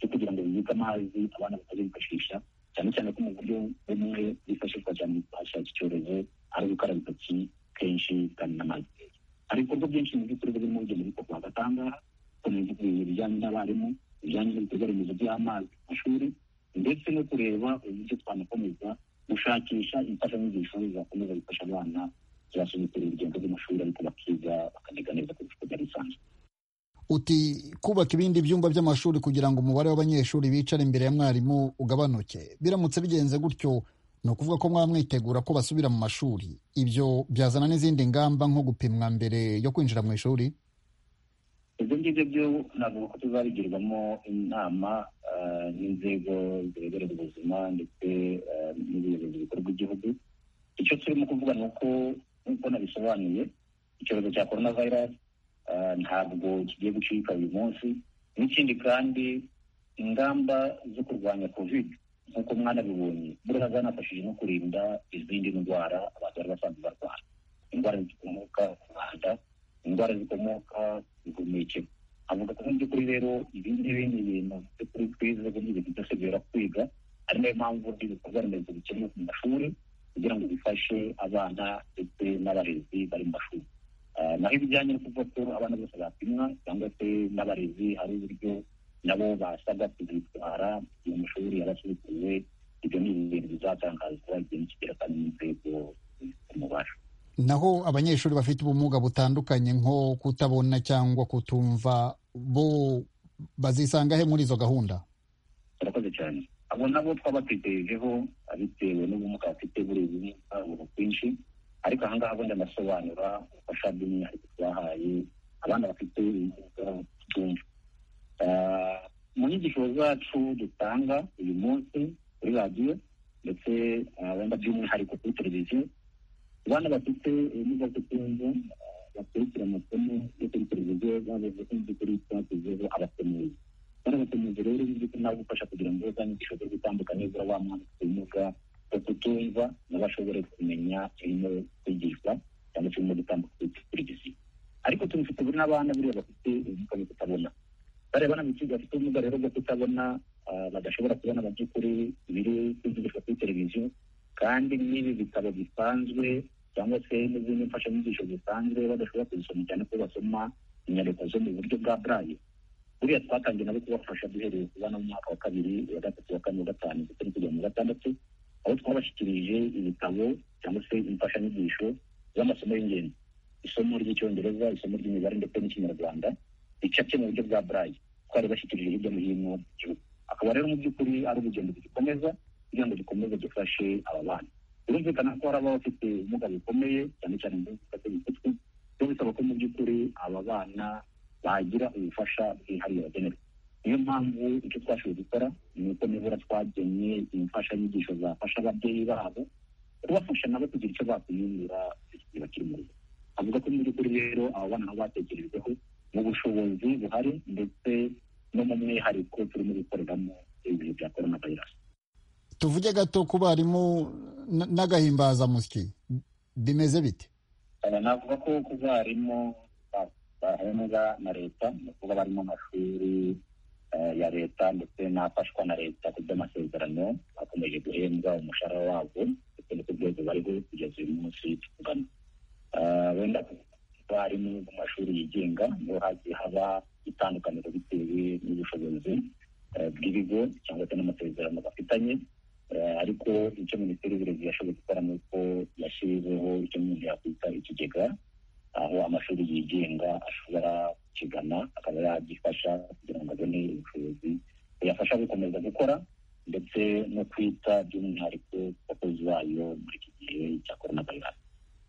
cyo kugira ngo bibike amazi abana batajya bifashisha cyane cyane ko mu buryo bumwe bwifashishwa cyane mu guhashya iki cyorezo ari gukaraba intoki kenshi kandi n'amazi meza hari ibikorwa byinshi mu by'ukuri birimo bigenda bikorwa hagati aha ngaha ibijyanye n'abarimu ibijyanye n'ibikorwa remezo by'amazi ku mashuri ndetse no kureba uburyo twanakomeza gushakisha imfashanyigisho zakomeza gufasha abana zibasubitira urugendo rw'amashuri ariko bakiga bakaniga neza kurusha uko byari bisanzwe uti kubaka ibindi byumba by'amashuri kugira ngo umubare w'abanyeshuri bicara imbere ya mwarimu ugabanuke biramutse bigenze gutyo ni ukuvuga ko mwaba mwitegura ko basubira mu mashuri ibyo byazana n'izindi ngamba nko gupimwa mbere yo kwinjira mu ishuri ibyo ngibyo byo navuga ko tuzabigirwamo inama n'inzego zireberera ubuzima ndetse n'ubuyobozi bukuru bw'igihugu icyo turimo kuvuga ni uko nk'uko nabisobanuye icyorezo cya korona vayirasi ntabwo kigiye gucika uyu munsi n'ikindi kandi ingamba zo kurwanya kovide nk'uko mwanabibonye buriya zanafashije no kurinda izindi ndwara abantu bari basanzwe barwara indwara zikomoka ku mwanda indwara zikomoka ku guhumekero avuga ko mu by'ukuri rero ibi ngibi ni ibintu by'ukuri twize ko ibintu byose bibera kwiga ari nayo mpamvu ibikorwa remezo bikenewe ku mashuri kugira ngo bifashe abana ndetse n'abarezi bari mu mashuri naho ibijyanye no kuvuga ko abana bose bapimwa cyangwa se n'abarezi hari uburyo nabo basabwa kuzitwara mu mashuri yarasubitiwe ibyo ni ibintu bizatangazwa igihe nikigera kandi n'inzego z'umubasha naho abanyeshuri bafite ubumuga butandukanye nko kutabona cyangwa kutumva bo bazisanga he muri izo gahunda barakoze cyane abo nabo twabatekerejeho bitewe n'ubumuga bafite buriya ubumuga buri bwinshi ariko aha ngaha ubundi anasobanura ubufasha bw'umwihariko twahaye abana bafite ubumuga mu nyigisho zacu dutanga uyu munsi kuri radiyo ndetse wenda by'umwihariko kuri televiziyo abana bafite ubumuga bwo kumva bakurikira amasomo yo kuri televiziyo bavuze ko mu by'ukuri twagezeho abasemuzi bari abasemuzi rero mu by'ukuri nawe ugufasha kugira ngo za nyigisho zo gutandukanye zura wa mwana ufite ubumuga bwo kutumva nabo ashobore kumenya ibirimo kwigishwa cyangwa se birimo gutambuka kuri televiziyo ariko tubifite n'abana buriya bafite ubumuga bwo kutabona bariya bana bikiga bafite ubumuga rero bwo kutabona badashobora kubona mu by'ukuri ibiri kwigishwa kuri televiziyo kandi n'ibi bitabo bisanzwe cyangwa se n'izindi mfashanyigisho zisanzwe badashobora kuzisoma cyane ko basoma inyandiko zo mu buryo bwa burayi buriya twatangiye nabo kubafasha duhereye ku bana mu mwaka wa kabiri wa gatatu wa kane wa gatanu ndetse no kugera mu gatandatu aho twabashyikirije ibitabo cyangwa se imfashanyigisho z'amasomo y'ingenzi isomo ry'icyongereza isomo ry'imibare ndetse n'ikinyarwanda bicapye mu buryo bwa burayi twari bashyikirije hirya no hino mu gihugu akaba rero mu by'ukuri ari urugendo rugikomeza kugira ngo gikomeze gifashe aba bana birumvikana ko hari ababa bafite ubumuga bukomeye cyane cyane mu bwo mu mutwe byo bisaba ko mu by'ukuri aba bana bagira ubufasha bwihariye bagenerwa niyo mpamvu icyo twashoboye gukora ni uko nibura twagennye imfashanyigisho zafasha ababyeyi babo kubafasha nabo kugira icyo bakumwira igihe bakiri mu rugo avuga ko mu by'ukuri rero aba bana nabo batekerejweho mu bushobozi buhari ndetse no mu mwihariko turimo gukoreramo ibihe bya korona vayirasi tuvuge gato ku barimu n'agahimbazamusyi bimeze bite navuga ko ku barimu bahembwa na leta ni ukuvuga barimo amashuri ya leta ndetse n'afashwa na leta ku by'amasezerano bakomeje guhembwa umushahara wabo ndetse no ku rwego bariho kugeza uyu munsi tuvugana wenda abarimu mu mashuri yigenga niho hagiye haba itandukaniro bitewe n'ubushobozi bw'ibigo cyangwa se n'amasezerano bafitanye ariko icyo minisiteri y'uburezi yashoboye gukora ni uko yashyizeho icyo umuntu yakwita ikigega aho amashuri yigenga ashobora kukigana akaba yagifasha kugira ngo abone ubushobozi buyafasha gukomeza gukora ndetse no kwita by'umwihariko ku bakozi bayo muri iki gihe cya korona vayirasi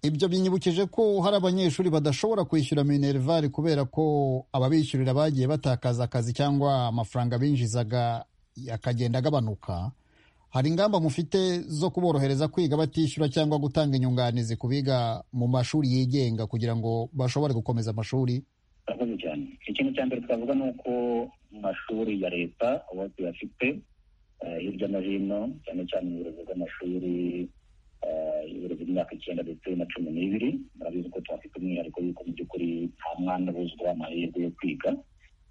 ibyo binyibukije ko hari abanyeshuri badashobora kwishyura minerivare kubera ko ababishyurira bagiye batakaza akazi cyangwa amafaranga binjizaga akagenda agabanuka hari ingamba mufite zo kuborohereza kwiga batishyura cyangwa gutanga inyunganizi ku biga mu mashuri yigenga kugira ngo bashobore gukomeza amashuri murakoze cyane ikintu cya mbere twavuga ni uko mu mashuri ya leta aho tuyafite hirya no hino cyane cyane mu burezi bw'amashuri ibiro by'imyaka icyenda ndetse na cumi n'ibiri murabizi ko tuhafite umwihariko yuko mu by'ukuri nta mwana buzwa amahirwe yo kwiga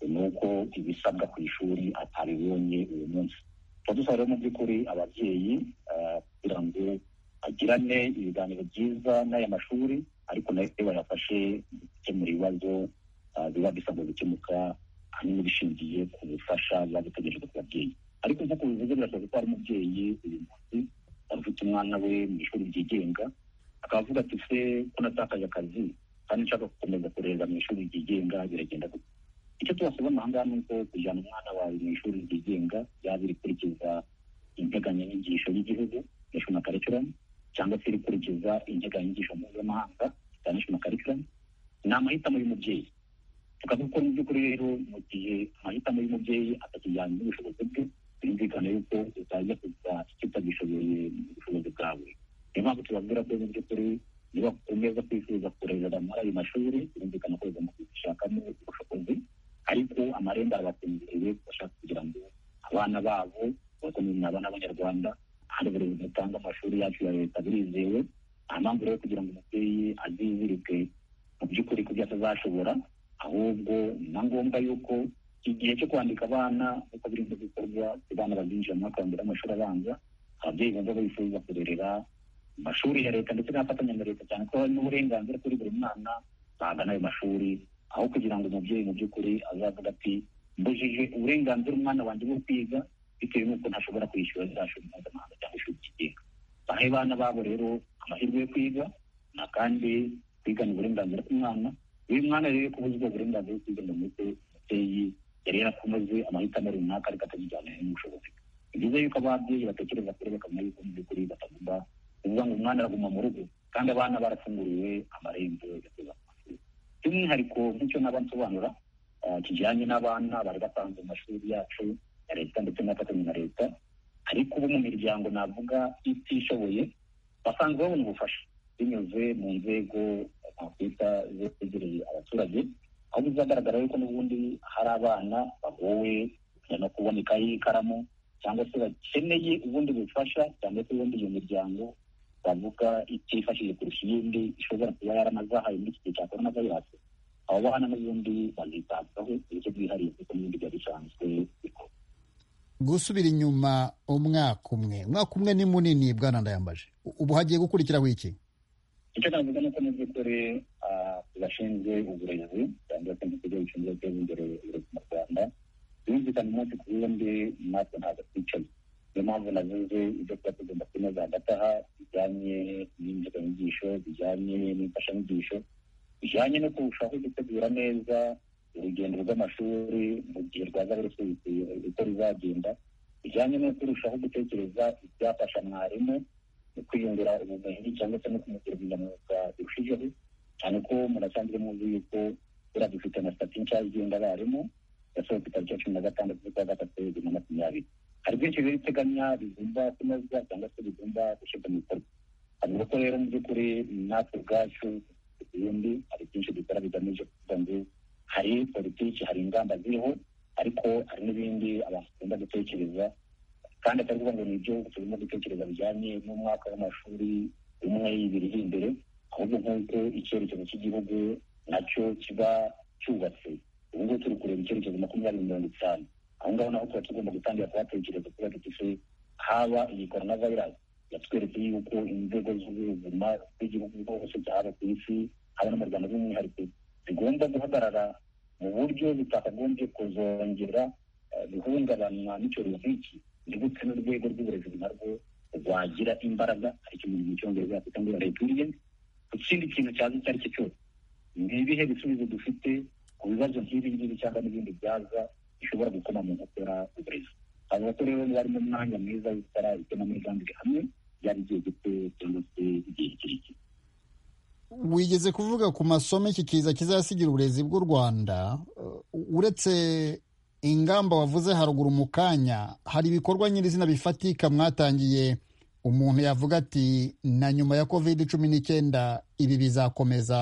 ni uko ibisabwa ku ishuri atabibonye uyu munsi tuba dusaba rero mu by'ukuri ababyeyi kugira ngo agirane ibiganiro byiza n'aya mashuri ariko nayo bayafashe gukemura ibibazo biba bisabwa gukemuka ahanini bishingiye ku bufasha biba bitegerejwe ku babyeyi ariko nk'uko bivuze birasabwa ko hari umubyeyi uyu munsi wari ufite umwana we mu ishuri ryigenga akaba avuga ati se ko natakaje akazi kandi nshaka gukomeza kurerera mu ishuri ryigenga biragenda gute icyo tubasaba aha ngaha ni uko kujyana umwana wawe mu ishuri ryigenga yaba irikurikiza integanyanyigisho y'igihugu national curriculum cyangwa se irikurikiza integanyanyigisho mpuzamahanga za national curriculum ni amahitamo y'umubyeyi tukavuga ko mu by'ukuri rero mu gihe amahitamo y'umubyeyi atakijyanye n'ubushobozi bwe birumvikana yuko utajya kuza icyo utagishoboye mu bushobozi bwawe niyo mpamvu tubabwira ko mu by'ukuri niba ukomeza kwifuza kurerera muri ayo mashuri birumvikana ko ugomba gushakamo ubushobozi ariko amarembo arabakingiriwe bashaka kugira ngo abana babo bakomeze abana b'abanyarwanda hari uburezi butanga amashuri yacu ya leta birizewe nta mpamvu rero kugira ngo umubyeyi azizirike mu by'ukuri ko ibyo atazashobora ahubwo na ngombwa yuko igihe cyo kwandika abana uko biri mu bikorwa abana bazinjira mu mwaka wa mbere w'amashuri abanza ababyeyi bumva bifuza kurerera mu mashuri ya leta ndetse n'afatanya na leta cyane ko hari n'uburenganzira kuri buri mwana bagana ayo mashuri aho kugira ngo umubyeyi mu by'ukuri azavuga ati mbujije uburenganzira umwana wanjye bwo kwiga bitewe n'uko ntashobora kwishyura za shuri mpuzamahanga cyangwa ishuri ryigenga bahe abana babo rero amahirwe yo kwiga na kandi kwigana uburenganzira bw'umwana uyu mwana rero kubuzwa uburenganzira bwo kwiga ngo mute umubyeyi yari yarakomeje amahitamo runaka ariko atakijyanye n'ubushobozi ni byiza yuko ababyeyi batekereza kuri bakamenya yuko mu by'ukuri batagomba kuvuga ngo umwana araguma mu rugo kandi abana barafunguriwe amarembo yakoze by'umwihariko nk'icyo nabansobanura kijyanye n'abana bari batanze mu mashuri yacu ya leta ndetse n'afatanya na leta ariko ubu mu miryango navuga itishoboye basanzwe babona ubufasha binyuze mu nzego twakwita zegereye abaturage aho bizagaragara yuko n'ubundi hari abana bagowe no kubona ikayi y'ikaramu cyangwa se bakeneye ubundi bufasha cyangwa se ubundi iyo miryango bavuga itifashije kurusha iyindi ishobora kuba yaranazahaye muri iki gihe cya korona vayirasi abo bana n'ubundi bazitabwaho ibice byihariye kuko n'ibindi byari bisanzwe bikorwa gusubira inyuma umwaka umwe umwaka umwe ni munini bwana ndayambaje ubu hagiye gukurikiraho iki icyo navuga ni uko mu by'ukuri bashinzwe uburezi cyangwa se mu kigo gishinzwe guteza imbere uburezi mu rwanda birumvikana umunsi ku wundi natwe ntabwo twicaye niyo mpamvu navuze ibyo tuba tugomba kunoza hagati aha bijyanye n'indikanyigisho bijyanye n'imfashanyigisho bijyanye no kurushaho gutegura neza urugendo rw'amashuri mu gihe rwaza rusubitse uko ruzagenda bijyanye no kurushaho gutekereza ibyafasha mwarimu mu kwiyungura ubumenyi cyangwa se no kumugira ubunyamwuga birushijeho cyane ko munasanzwe muzi yuko buriya dufite na sitati nshya igenda abarimu yasohotse itariki ya cumi na gatandatu z'ukwa gatatu bibiri na makumyabiri hari byinshi rero iteganya bigomba kunozwa cyangwa se bigomba gushyirwa mu bikorwa avuga ko rero mu by'ukuri natwe ubwacu ibindi hari byinshi dukora bigamije kuvuga ngo hari politiki hari ingamba ziriho ariko hari n'ibindi abantu bagomba gutekereza kandi atari ukuvuga ngo ni ibyo tugomba gutekereza bijyanye n'umwaka w'amashuri umwe ibiri iri imbere ahubwo nk'uko icyerekezo cy'igihugu nacyo kiba cyubatse ubu ngubu turi kureba icyerekezo makumyabiri mirongo itanu aho ngaho naho tuba tugomba gutangira kuhatekereza kubera dufite haba iyi korona vayirasi yatweretse yuko inzego z'ubuzima z'igihugu hose haba ku isi haba no mu rwanda by'umwihariko zigomba guhagarara mu buryo zitakagombye kuzongera guhungabanywa n'icyorezo nk'iki ndetse n'urwego rw'uburezi narwo rwagira imbaraga ariko ikintu mu cyongereza bafite ngo resilience ku kindi kintu cyaza icyo ari cyo cyose ni ibihe bisubizo dufite ku bibazo nk'ibi ngibi cyangwa n'ibindi byaza bishobora gukoma mu gukora uburezi avuga ko rero bari mu mwanya mwiza wo gukora igenamigambi hamwe byaba igihe gito cyangwa se igihe kirekire wigeze kuvuga ku masomo iki kiza kizasigira uburezi bw'u rwanda uretse ingamba wavuze haruguru mu kanya hari ibikorwa nyirizina bifatika mwatangiye umuntu yavuga ati na nyuma ya kovide cumi n'icyenda ibi bizakomeza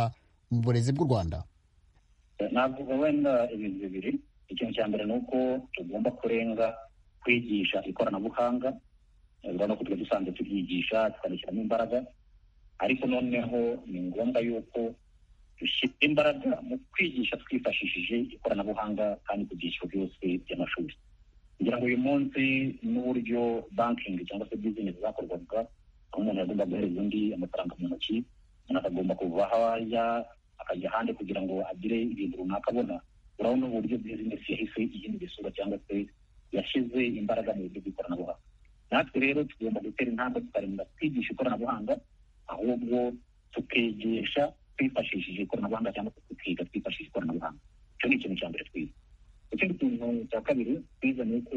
mu burezi bw'u rwanda navuga wenda ibintu bibiri ikintu cya mbere ni uko tugomba kurenga kwigisha ikoranabuhanga urabona ko tuba dusanzwe tubyigisha tukanashyiramo imbaraga ariko noneho ni ngombwa yuko dushyira imbaraga mu kwigisha twifashishije ikoranabuhanga kandi ku byiciro byose by'amashuri kugira ngo uyu munsi n'uburyo bankingi cyangwa se bizinesi zakorwaga aho umuntu yagomba guhereza undi amafaranga mu ntoki umuntu akagomba kuva aho ajya akajya ahandi kugira ngo agire ibintu runaka abona urabona uburyo bizinesi yahise ihindura isura cyangwa se yashyize imbaraga mu buryo bw'ikoranabuhanga natwe rero tugomba gutera intambwe tukarinda twigisha ikoranabuhanga ahubwo tukigisha twifashishije ikoranabuhanga cyangwa se tukiga twifashishije ikoranabuhanga icyo ni ikintu cya mbere twize ikindi kintu cya kabiri twize ni uko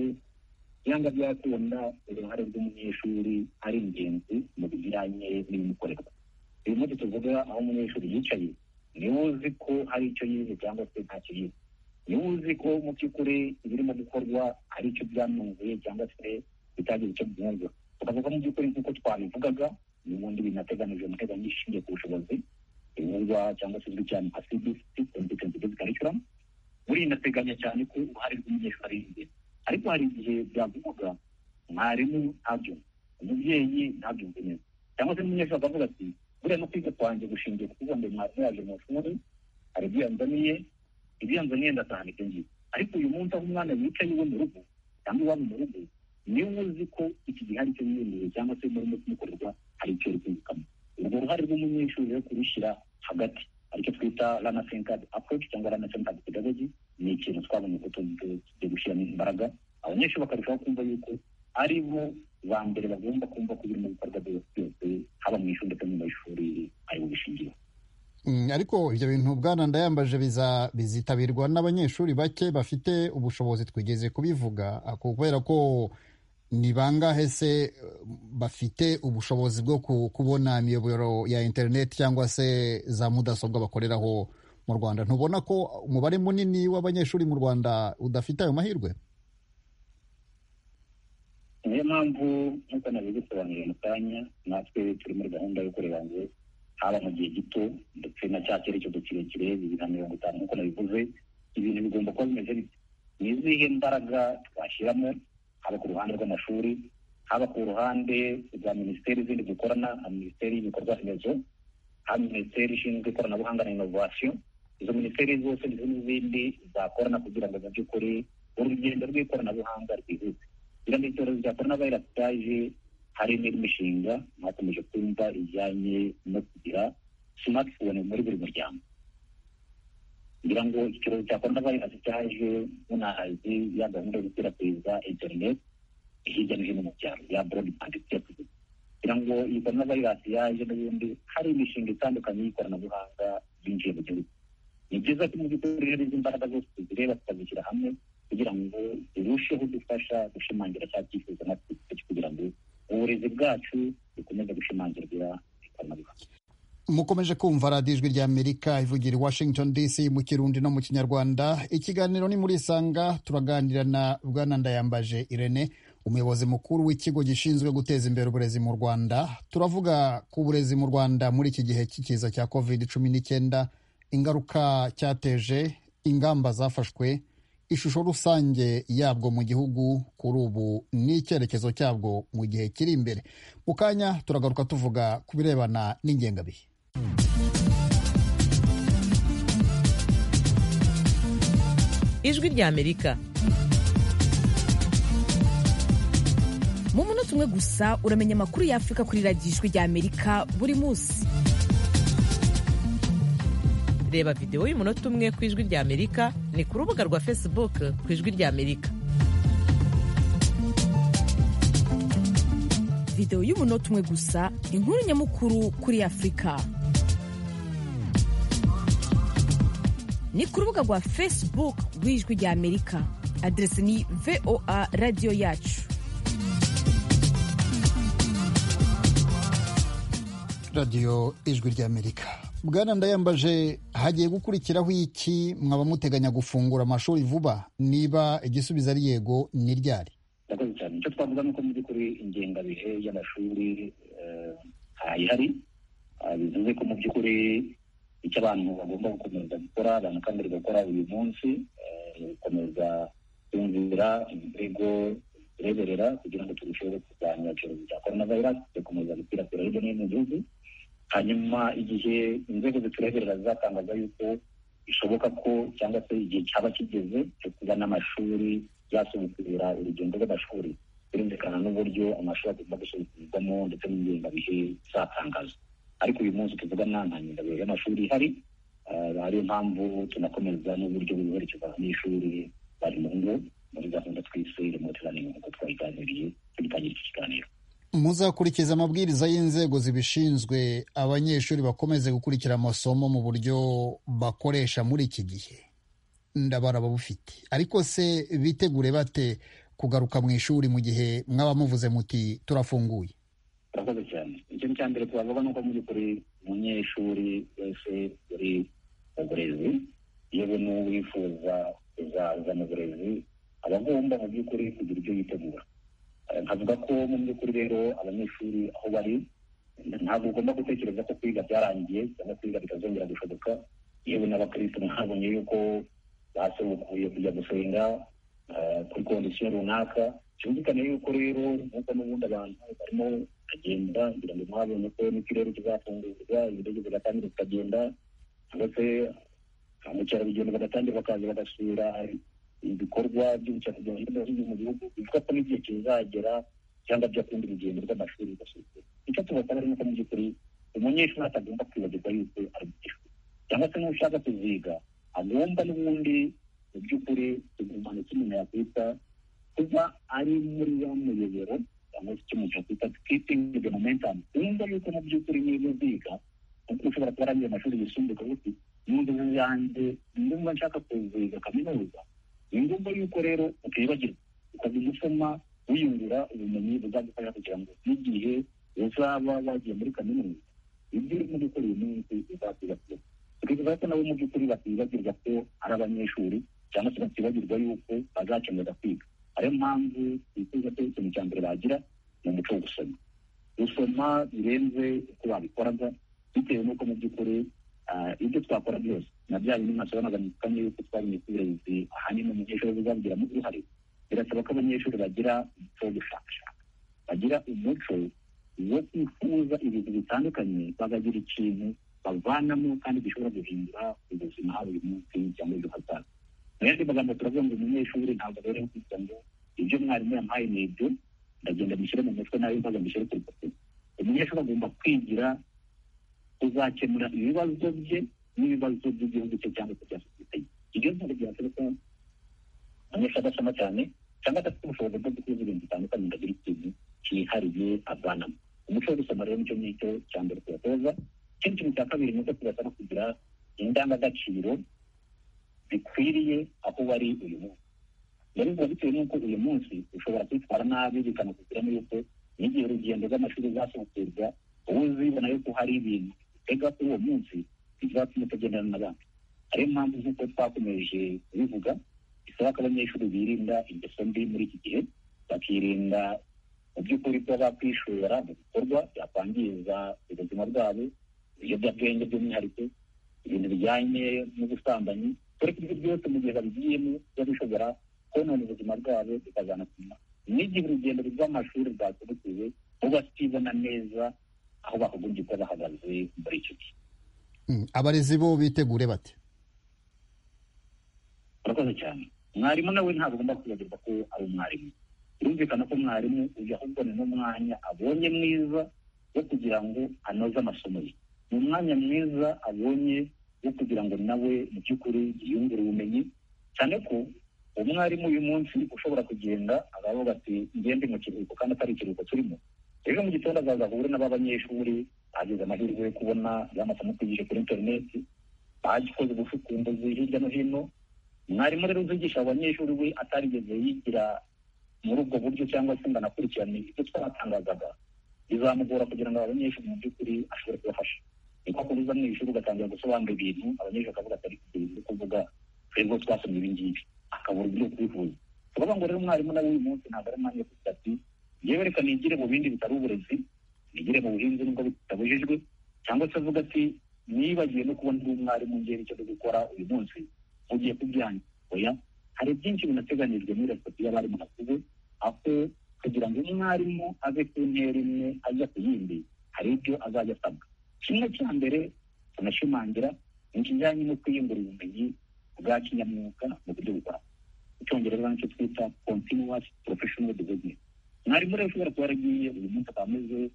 byanga byakunda uruhare rw'umunyeshuri ari ingenzi mu bijyanye n'ibimukorerwa uyu munsi tuvuga aho umunyeshuri yicaye niwe uzi ko hari icyo yize cyangwa se ntacyo yize niwe uzi ko mu by'ukuri ibirimo gukorwa hari icyo byamwunguye cyangwa se bitagira icyo byumva tukavuga mu by'ukuri nk'uko twabivugaga n'ubundi binateganijwe mu ntego nyinshi ishingiye ku bushobozi ibivugwa cyangwa se izwi cyane nka cbc competence based curriculum burinateganya cyane ko uruhare rw'umunyeshuri ari ingenzi ariko hari igihe byavugwaga mwarimu ntabyumve umubyeyi ntabyumve neza cyangwa se n'umunyeshuri akavuga ati buriya no kwiga kwanjye gushingiye ku kuba mwarimu yaje mu ishuri hari ibyo yanzaniye ibyo yanzaniye ndataha nibyo ngiye ariko uyu munsi aho umwana wicaye iwe mu rugo cyangwa iwabo mu rugo niwe uzi ko iki gihe hari icyo yiyemeje cyangwa se murimo kumukorerwa hari icyo uri kwirukamo urwo ruhare rw'umunyeshuri rero kurushyira hagati aricyo twita rana senkadi apuroci cyangwa rana senkadi pedagogi ni ikintu twabonye ko tugiye gushyiramo imbaraga abanyeshuri bakarushaho kumva yuko ari bo ba mbere bagomba kumva ko ibirimo bikorwa byose haba mu ishuri ndetse no mu mashuri ari bo bishingiyeho ariko ibyo bintu bwana ndayambaje bizitabirwa n'abanyeshuri bake bafite ubushobozi twigeze kubivuga kubera ko ni bangahe se bafite ubushobozi bwo kubona imiyoboro ya interineti cyangwa se za mudasobwa bakoreraho mu rwanda ntubona ko umubare munini w'abanyeshuri mu rwanda udafite ayo mahirwe niyo mpamvu nk'uko nabigusobanurira mu kanya natwe turi muri gahunda yo kureba ngo haba mu gihe gito ndetse na cya cyerekezo kirekire bibiri na mirongo itanu nk'uko nabivuze ibintu bigomba kuba bimeze bityo ni izihe mbaraga twashyiramo haba ku ruhande rw'amashuri haba ku ruhande rwa minisiteri zindi dukorana nka minisiteri y'ibikorwa remezo haba minisiteri ishinzwe ikoranabuhanga na inovasiyo izo minisiteri zose ndetse n'izindi zakorana kugira ngo mu by'ukuri urugendo rw'ikoranabuhanga rwihuse kugira ngo icyorezo cya korona vayirasi cyaje hari n'indi mishinga mwakomeje kumva ijyanye no kugira simatifone muri buri muryango kugira ngo icyorezo cya korona vayirasi cyaje munazi ya gahunda yo gukwirakwiza interineti hirya no hino mu byaro ya borodibandi cyekuzi kugira ngo iyi korona vayirasi yaje n'ubundi hari imishinga itandukanye y'ikoranabuhanga yinjiye mu gihugu ni byiza ko mu by'ukuri rero izi imbaraga zose tuzireba tukazishyira hamwe kugira ngo zirusheho gufasha gushimangira cya cyifuzo natwe kugira ngo uburezi bwacu bukomeze gushimangirwa ikoranabuhanga mukomeje kumva radiyo ijwi ry'amerika ivugira i washington dc mu kirundi no mu kinyarwanda ikiganiro ni muri isanga turaganira na bwana ndayambaje irene umuyobozi mukuru w'ikigo gishinzwe guteza imbere uburezi mu rwanda turavuga ku burezi mu rwanda muri iki gihe cy'ikiza cya covid cumi n'icyenda ingaruka cyateje ingamba zafashwe ishusho rusange yabwo mu gihugu kuri ubu n'icyerekezo cyabwo mu gihe kiri imbere mu kanya turagaruka tuvuga ku birebana n'ingengabihe ijwi ry'amerika mu munota umwe gusa uramenya amakuru y'afurika kuri radiyo ijwi ry'amerika buri munsi reba videwo y'umunota umwe ku ijwi ry'amerika ni ku rubuga rwa facebook ku ijwi ry'amerika videwo y'umunota umwe gusa inkuru nyamukuru kuri afurika ni ku rubuga rwa facebook rw'ijwi ry'amerika aderesi ni voa radiyo yacu radiyo ijwi ry'amerika bwana ndayambaje hagiye gukurikiraho iki mwaba muteganya gufungura amashuri vuba niba igisubizo ari yego ni ryari murakoze cyane icyo twavuga ni uko mu by'ukuri ingengabihe y'amashuri ntayihari bivuze ko mu by'ukuri icyo abantu bagomba gukomeza gukora banakangurirwa gukora uyu munsi gukomeza kumvira imirego tureberera kugira ngo turusheho kurwanya icyorezo cya korona vayirasi tugakomeza gukwirakwira hirya no hino mu gihugu hanyuma igihe inzego zitureberera zizatangaza yuko bishoboka ko cyangwa se igihe cyaba kigeze cyo kuba n'amashuri yasubukura urugendo rw'amashuri birumvikana n'uburyo amashuri agomba gusubukurwamo ndetse n'ingengabihe zatangazwa ariko uyu munsi tuvugana nta ngengabihe y'amashuri ihari ariyo mpamvu tunakomeza n'uburyo bwihurekeza abanyeshuri bari mu ngo muri gahunda twise remote learning nk'uko twayiganiriye tugitangira iki kiganiro muzakurikiza amabwiriza y'inzego zibishinzwe abanyeshuri bakomeze gukurikira amasomo mu buryo bakoresha muri iki gihe ndabara babufite ariko se bitegure bate kugaruka mu ishuri mu gihe mwaba muvuze muti turafunguye turakoze cyane ikintu cya mbere twavuga ni uko mu by'ukuri umunyeshuri wese uri mu burezi iyo buri n'uwo wifuza kuzaza mu burezi aba agomba mu by'ukuri kugira ibyo yitegura nkavuga ko mu by'ukuri rero abanyeshuri aho bari ntabwo ugomba gutekereza ko kwiga byarangiye cyangwa kwiga bitazongera gushoboka yewe n'abakirisitu ntabonye yuko basohokuye kujya gusenga kuri kondisiyo runaka cyumvikane yuko rero nk'uko n'ubundi abantu barimo bagenda kugira ngo mwabonye ko n'ikirere kizafungurwa ibiryo bigatangira bikagenda cyangwa se ba mukerarugendo bagatangira bakaza bagasura ibikorwa by'ubukerarugendo hirya no hino mu gihugu bivuga ko n'igihe kizagera cyangwa byakundi urugendo rw'amashuri rugasuka icyo tubasaba ari nuko mu by'ukuri umunyeshuri atagomba kwibagirwa yuko ari umunyeshuri cyangwa se n'ushaka kuziga agomba n'ubundi mu by'ukuri tugumana icyo umuntu yakwita kuba ari muri ya muyoboro cyangwa se icyo umuntu yakwita kitingi momentum wumva yuko mu by'ukuri niba uziga kuko ushobora kuba arangiye amashuri yisumbuye ukavuga uti n'inzozi yanjye ndumva nshaka kuziga kaminuza ni ngombwa yuko rero utibagirwa ukaza gusoma wiyungura ubumenyi buzagufasha kugira ngo n'igihe uzaba wagiye muri kaminuza ibyo urimo gukora uyu munsi uzatibagirwa tukifuza ko nabo mu by'ukuri batibagirwa ko ari abanyeshuri cyangwa se batibagirwa yuko bazakenera kwiga ariyo mpamvu bifuza ko ikintu cya mbere bagira ni umuco wo gusoma gusoma birenze uko babikoraga bitewe n'uko mu by'ukuri ibyo twakora byose na bya bintu mwasobanuza mukanya yuko twariye uburezi ahanini umunyeshuri buzabigiramo uruhare birasaba ko abanyeshuri bagira umuco wo gushakashaka bagira umuco wo kwifuza ibintu bitandukanye bakagira ikintu bavanamo kandi gishobora guhindura ubuzima uyu munsi cyangwa ejo hazaza mu yandi magambo turavuga ngo umunyeshuri ntabwo abereho kugira ngo ibyo mwarimu yampaye ni ibyo ndagenda mbishyire mu mutwe nawe maze mbishyire ku rupapuro umunyeshuri agomba kwigira kuzakemura ibibazo bye n'ibibazo by'igihugu cye cyangwa se bya sosiyete ye ibyo ntabwo byaturuka abanyeshuri adasoma cyane cyangwa adafite ubushobozi bwo gukuza ibintu bitandukanye ngo agire ikintu cyihariye avanamo umuco wo gusoma rero nicyo ngicyo cya mbere tuyatoza ikindi kintu cya kabiri ni uko tubasaba kugira indangagaciro bikwiriye aho bari uyu munsi rero biba bitewe n'uko uyu munsi ushobora kwitwara nabi bikanakuviramo yuko n'igihe urugendo rw'amashuri zasohokerwa ubu uzibona yuko hari ibintu utega kuri uwo munsi bizatuma utagendana n'abandi ariyo mpamvu nk'uko twakomeje kubivuga bisaba ko abanyeshuri birinda ingeso mbi muri iki gihe bakirinda mu by'ukuri kuba bakwishora mu bikorwa byakwangiza ubuzima bwabo ibiyobyabwenge by'umwihariko ibintu bijyanye n'ubusambanyi ariko ibyo byose mu gihe babigiyemo biba bishobora konona ubuzima bwabo bikazanatuma n'igihe urugendo rw'amashuri rwakurikiwe ubatibona neza aho bakagombye kuba bahagaze muri icyo gihe abarezi bo bitegure bate urakoze cyane mwarimu nawe ntabwo agomba kwibagirwa ko ari umwarimu birumvikana ko mwarimu uyu ahubwo ni n'umwanya abonye mwiza wo kugira ngo anoze amasomo ye ni umwanya mwiza abonye wo kugira ngo nawe mu by'ukuri yiyungure ubumenyi cyane ko umwarimu uyu munsi ushobora kugenda agavuga ati ngende mu kiruhuko kandi atari ikiruhuko turimo rero mu gitondo azaza ahure n'aba banyeshuri bagize amahirwe yo kubona ya masomo twigije kuri interineti bagikoze ubucukumbuzi hirya no hino mwarimu rero uzigisha abanyeshuri we atarigeze yigira muri ubwo buryo cyangwa se ngo anakurikirane ibyo twatangazaga bizamugora kugira ngo abanyeshuri mu by'ukuri ashobore kubafasha niko kubuza mu ishuri ugatangira gusobanura ibintu abanyeshuri bakavuga atari ibyo kuvuga twebwe twasomye ibi ngibi akabura ibyo kwivuza turavuga ngo rero umwarimu nawe uyu munsi ntabwo ari umwanya wo kugira ati yewe reka nigire mu bindi bitari uburezi nigire mu buhinzi nubwo bitabujijwe cyangwa se avuga ati nibagiwe no kubona undi mwarimu ngera icyo gukora uyu munsi mugiye kubyanga oya hari byinshi binateganijwe muri resipoti y'abarimu nakuze aho kugira ngo umwarimu ave ku ntera imwe ajya ku yindi hari ibyo azajya asabwa kimwe cya mbere tunashimangira ikijyanye no kwiyungura ubumenyi bwa kinyamwuga mu buryo buhoraho icyongereza nicyo twita continuous professional development mwarimu rero ushobora kuba yaragiye uyu munsi akaba ameze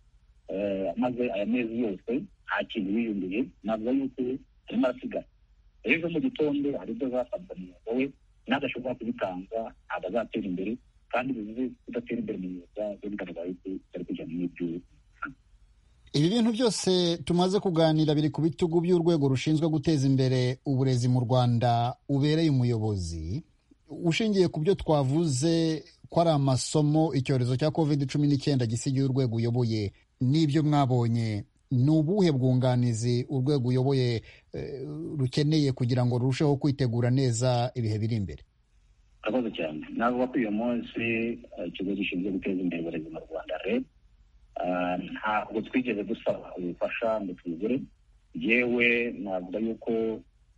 amaze aya mezi yose nta kintu yiyunguye navuga yuko arimo arasigara ejo mu gitondo hari ibyo azasabwa mu mwuga we n'adashobora kubitanga ntabwo azatera imbere kandi bivuze kudatera imbere mu myuga byo bigaragara yuko ari kujya mu ibyo ibi bintu byose tumaze kuganira biri ku bitugu by'urwego rushinzwe guteza imbere uburezi mu rwanda ubereye umuyobozi ushingiye ku byo twavuze ko ari amasomo icyorezo cya covid cumi n'icyenda gisigaye urwego uyoboye n'ibyo mwabonye ni ubuhe bwunganizi urwego uyoboye rukeneye kugira ngo rurusheho kwitegura neza ibihe biri imbere akabazo cyane navuga ko uyu munsi ikigo gishinzwe guteza imbere uburezi mu rwanda reb ntabwo twigeze dusaba ubufasha ngo twigure yewe navuga yuko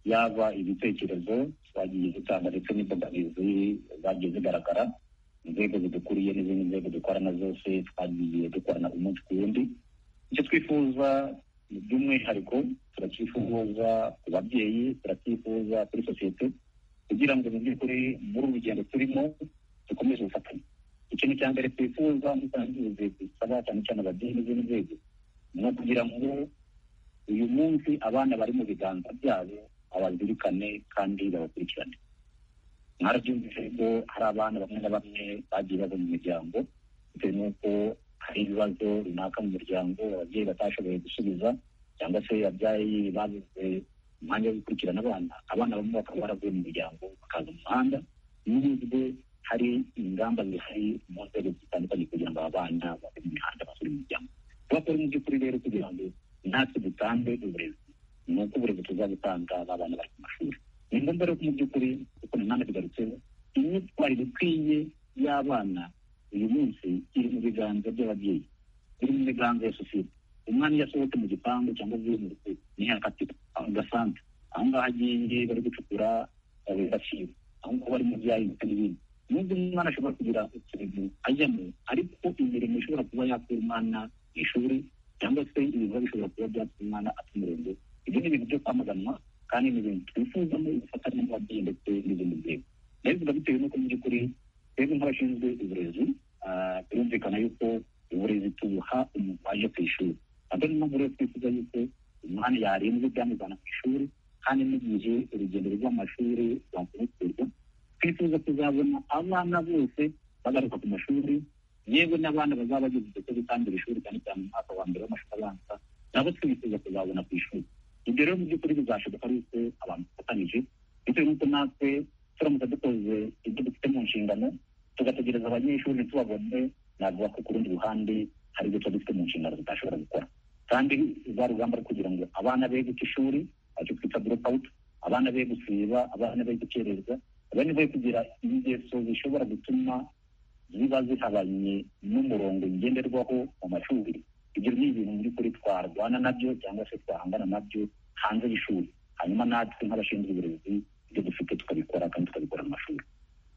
yaba ibitekerezo twagiye dutanga ndetse n'imbogamizi zagiye zigaragara inzego zidukuriye n'izindi nzego dukorana zose twagiye dukorana umunsi ku wundi icyo twifuza by'umwihariko turacyifuza ku babyeyi turacyifuza kuri sosiyete kugira ngo mu by'ukuri muri uru rugendo turimo dukomeze ubufatanye ikintu cya mbere twifuza n'izindi zisaba cyane cyane ababyeyi n'izindi nzego ni ukugira ngo uyu munsi abana bari mu biganza byabo abazirikane kandi babakurikirane mwarabyumvise ko hari abana bamwe na bamwe bagiye bava mu miryango bitewe n'uko hari ibibazo runaka mu muryango ababyeyi batashoboye gusubiza cyangwa se ababyeyi bazize umwanya wo gukurikirana abana abana bamwe bakaba baravuye mu miryango bakaza mu muhanda n'ubwo hari ingamba zihari mu nzego zitandukanye kugira ngo aba bana bave mu mihanda basure imiryango bakora mu by'ukuri rero kugira ngo natwe dutange uburezi ni uko uburezi tuzabutanga ba bana bari ku mashuri ni ngombwa rero ko mu by'ukuri kuko na none tugarutseho imyitwarire ikwiye y'abana uyu munsi iri mu biganza by'ababyeyi iri mu biganza ya sosiyete umwana iyo asohotse mu gipangu cyangwa avuye mu rugo ntiyakatira aho gasante aho ngaho agiye bari gucukura agaciro aho ngaho bari mu byayi ndetse n'ibindi nubwo umwana ashobora kugira utuntu ajyamo ariko imirimo ishobora kuba yakura umwana mu ishuri cyangwa se ibikorwa bishobora kuba byatuma umwana ata umurongo ibyo ni ibintu byo kwamaganwa kandi ni ibintu twifuzamo ubufatanye n'ababyeyi ndetse n'izindi nzego nayo biba bitewe n'uko mu by'ukuri twebwe nk'abashinzwe uburezi birumvikana yuko uburezi tubuha umuntu waje ku ishuri nabwo ni mpamvu rero twifuza yuko umwana yarembye byamujyana ku ishuri kandi n'igihe urugendo rw'amashuri rwakurikirwa twifuza kuzabona abana bose bagaruka ku mashuri yewe n'abana bazaba bageze igihe cyo gutangira ishuri cyane cyane mu mwaka wa mbere w'amashuri abanza nabo twifuza kuzabona ku ishuri ibyo rero mu by'ukuri bizashoboka yuko abantu dufatanyije bitewe n'uko natwe turamutse dukoze ibyo dufite mu nshingano tugategereza abanyeshuri ntitubabone navuga ko ku rundi ruhande hari ibyo tuba dufite mu nshingano tutashobora gukora kandi rwa rugamba rwo kugira ngo abana be guca ishuri icyo twita drop out abana be gusiba abana be gukererwa abana be kugira ingeso zishobora gutuma ziba zihabanye n'umurongo ngenderwaho mu mashuri ibyo ni ibintu mu by'ukuri twarwana nabyo cyangwa se twahangana nabyo hanze y'ishuri hanyuma natwe nk'abashinzwe uburezi ibyo dufite tukabikora kandi tukabikora mu mashuri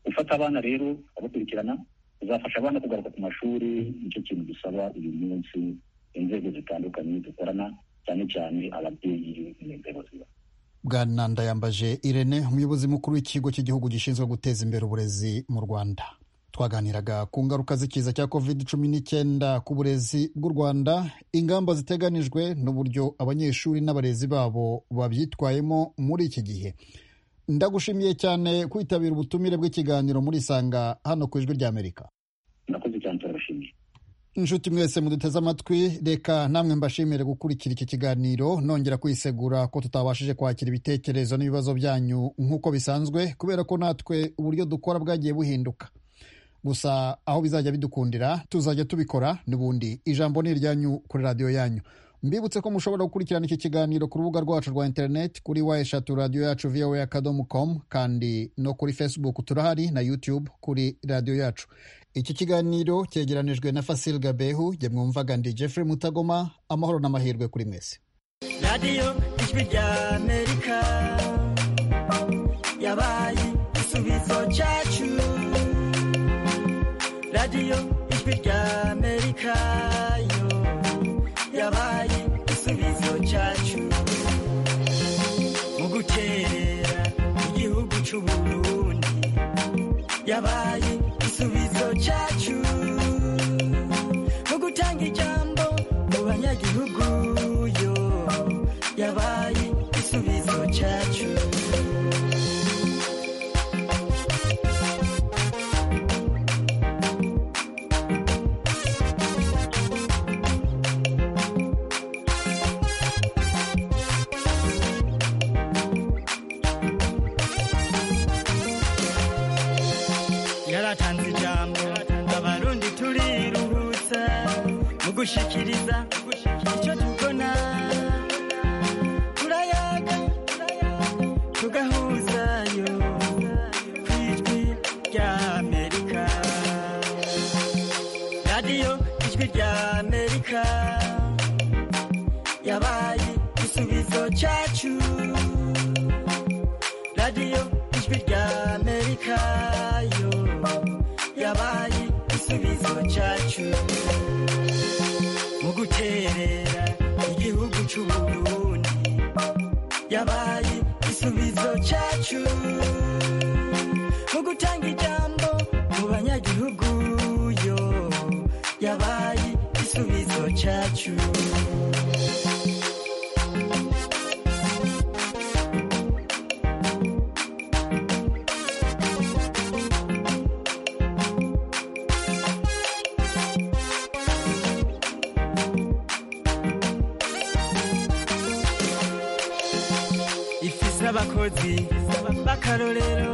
gufata abana rero abakurikirana bizafasha abana kugaruka ku mashuri nicyo kintu dusaba uyu munsi inzego zitandukanye dukorana cyane cyane ababyeyi n'inzego ziba bwana ndayambaje irene umuyobozi mukuru w'ikigo cy'igihugu gishinzwe guteza imbere uburezi mu rwanda twaganiraga ku ngaruka z'ikiza cya covid cumi n'icyenda ku burezi bw'u rwanda ingamba ziteganijwe n'uburyo abanyeshuri n'abarezi babo babyitwayemo muri iki gihe ndagushimiye cyane kwitabira ubutumire bw'ikiganiro muri isanga hano ku ijwi ry'amerika murakoze cyane turabashimiye inshuti mwese muduteze amatwi reka namwe mbashimire gukurikira iki kiganiro nongera kwisegura ko tutabashije kwakira ibitekerezo n'ibibazo byanyu nk'uko bisanzwe kubera ko natwe uburyo dukora bwagiye buhinduka gusa aho bizajya bidukundira tuzajya tubikora n'ubundi ijambo ni iryanyu kuri radiyo yanyu mbibutse ko mushobora gukurikirana iki kiganiro ku rubuga rwacu rwa interineti kuri wa eshatu radiyo yacu viyowe akadomo komu kandi no kuri fesibuku turahari na yutube kuri radiyo yacu iki kiganiro cyegeranijwe na fasil gabehu jye mwumvaga ndi jeffrey mutagoma amahoro n'amahirwe kuri mwese radiyo ijwi rya amerika yabaye igisubizo cyacu radiyo ijwi rya amerika yo yabaye igisubizo igisubizo cyacu mu gutera igihugu cy'uburundi yabaye igisubizo cyacu mu gutanga ijambo mu banyagihugu yo yabaye igisubizo cyacu yaratanze ijambo abarundi turiruhutsa mu gushikiriza icyo tubona turayaga tugahuzayo ku ijwi rya amerika radiyo ijwi rya amerika yabaye igisubizo cyacu radiyo ijwi rya amerika yo yabaye igisubizo cyacu mu guterera igihugu cy'uburundi yabaye igisubizo cyacu mu gutanga ijambo mu banyagihugu yo yabaye igisubizo cyacu ifise abakozi b'akarorero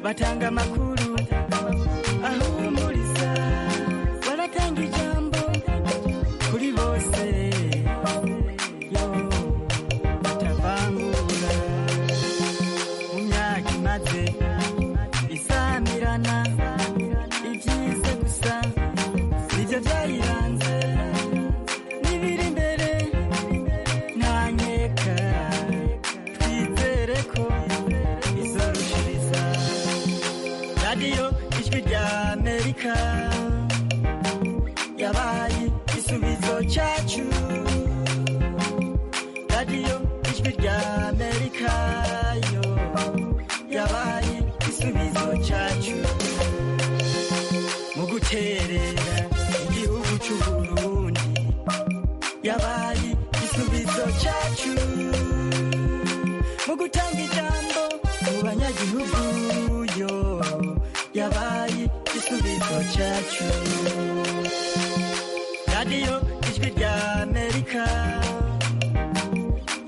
batanga amakuru ahumuriza baratanga ijambo kuri bose yo batavangura mu myaka imaze isamirana ibyize gusa nibyo byayiranze n'ibiri imbere ntanyeka twizere ko bizorushiriza radiyo ijwi rya amerika yabaye igisubizo cyacu radiyo ijwi rya amerika yo yabaye igisubizo cyacu mu guterera igihugu cy'uburundi yabaye igisubizo cyacu mu gutanga ijambo mu banyagihugu yo yabaye igisubizo cyacu radiyo ijwi rya amerika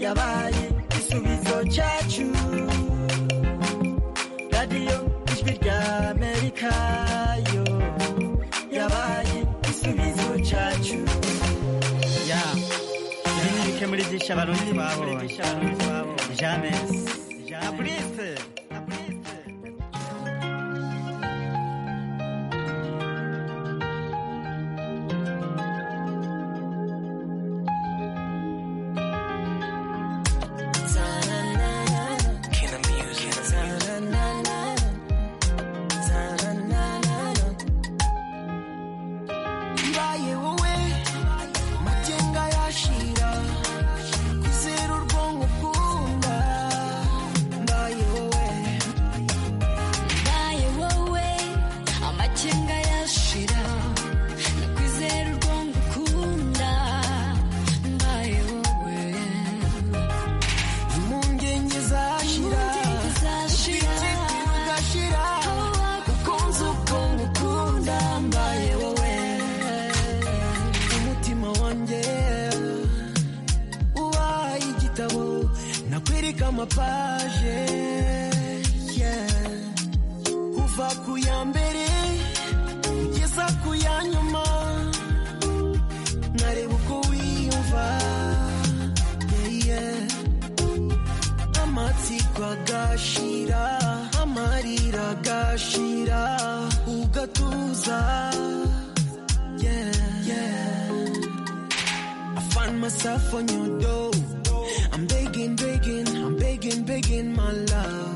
yabaye igisubizo cyacu radiyo ijwi rya amerika yo yabaye igisubizo cyacu ya ibi ni bike muri byinshi abarundi babonye james abrise ibaye wowe magenga yashira kwizera urwonko ukunda mbaye wowe mbaye wowe amakenga yashira nakwizera urwongo ukunda mbaye wowe impungenge zashira ubwite bugashira ukunze ubwonko ukunda mbaye wowe umutima wanjye ubaye igitabo nakwereka amapaje yeah. kuva ku ya mbere kugeza ku ya nyuma nareba uko wiyumva yeah, yeah. amatsiko agashira amarira agashira ugatuza yeah, yeah. I find myself on your door I'm begging, begging, I'm begging, begging my love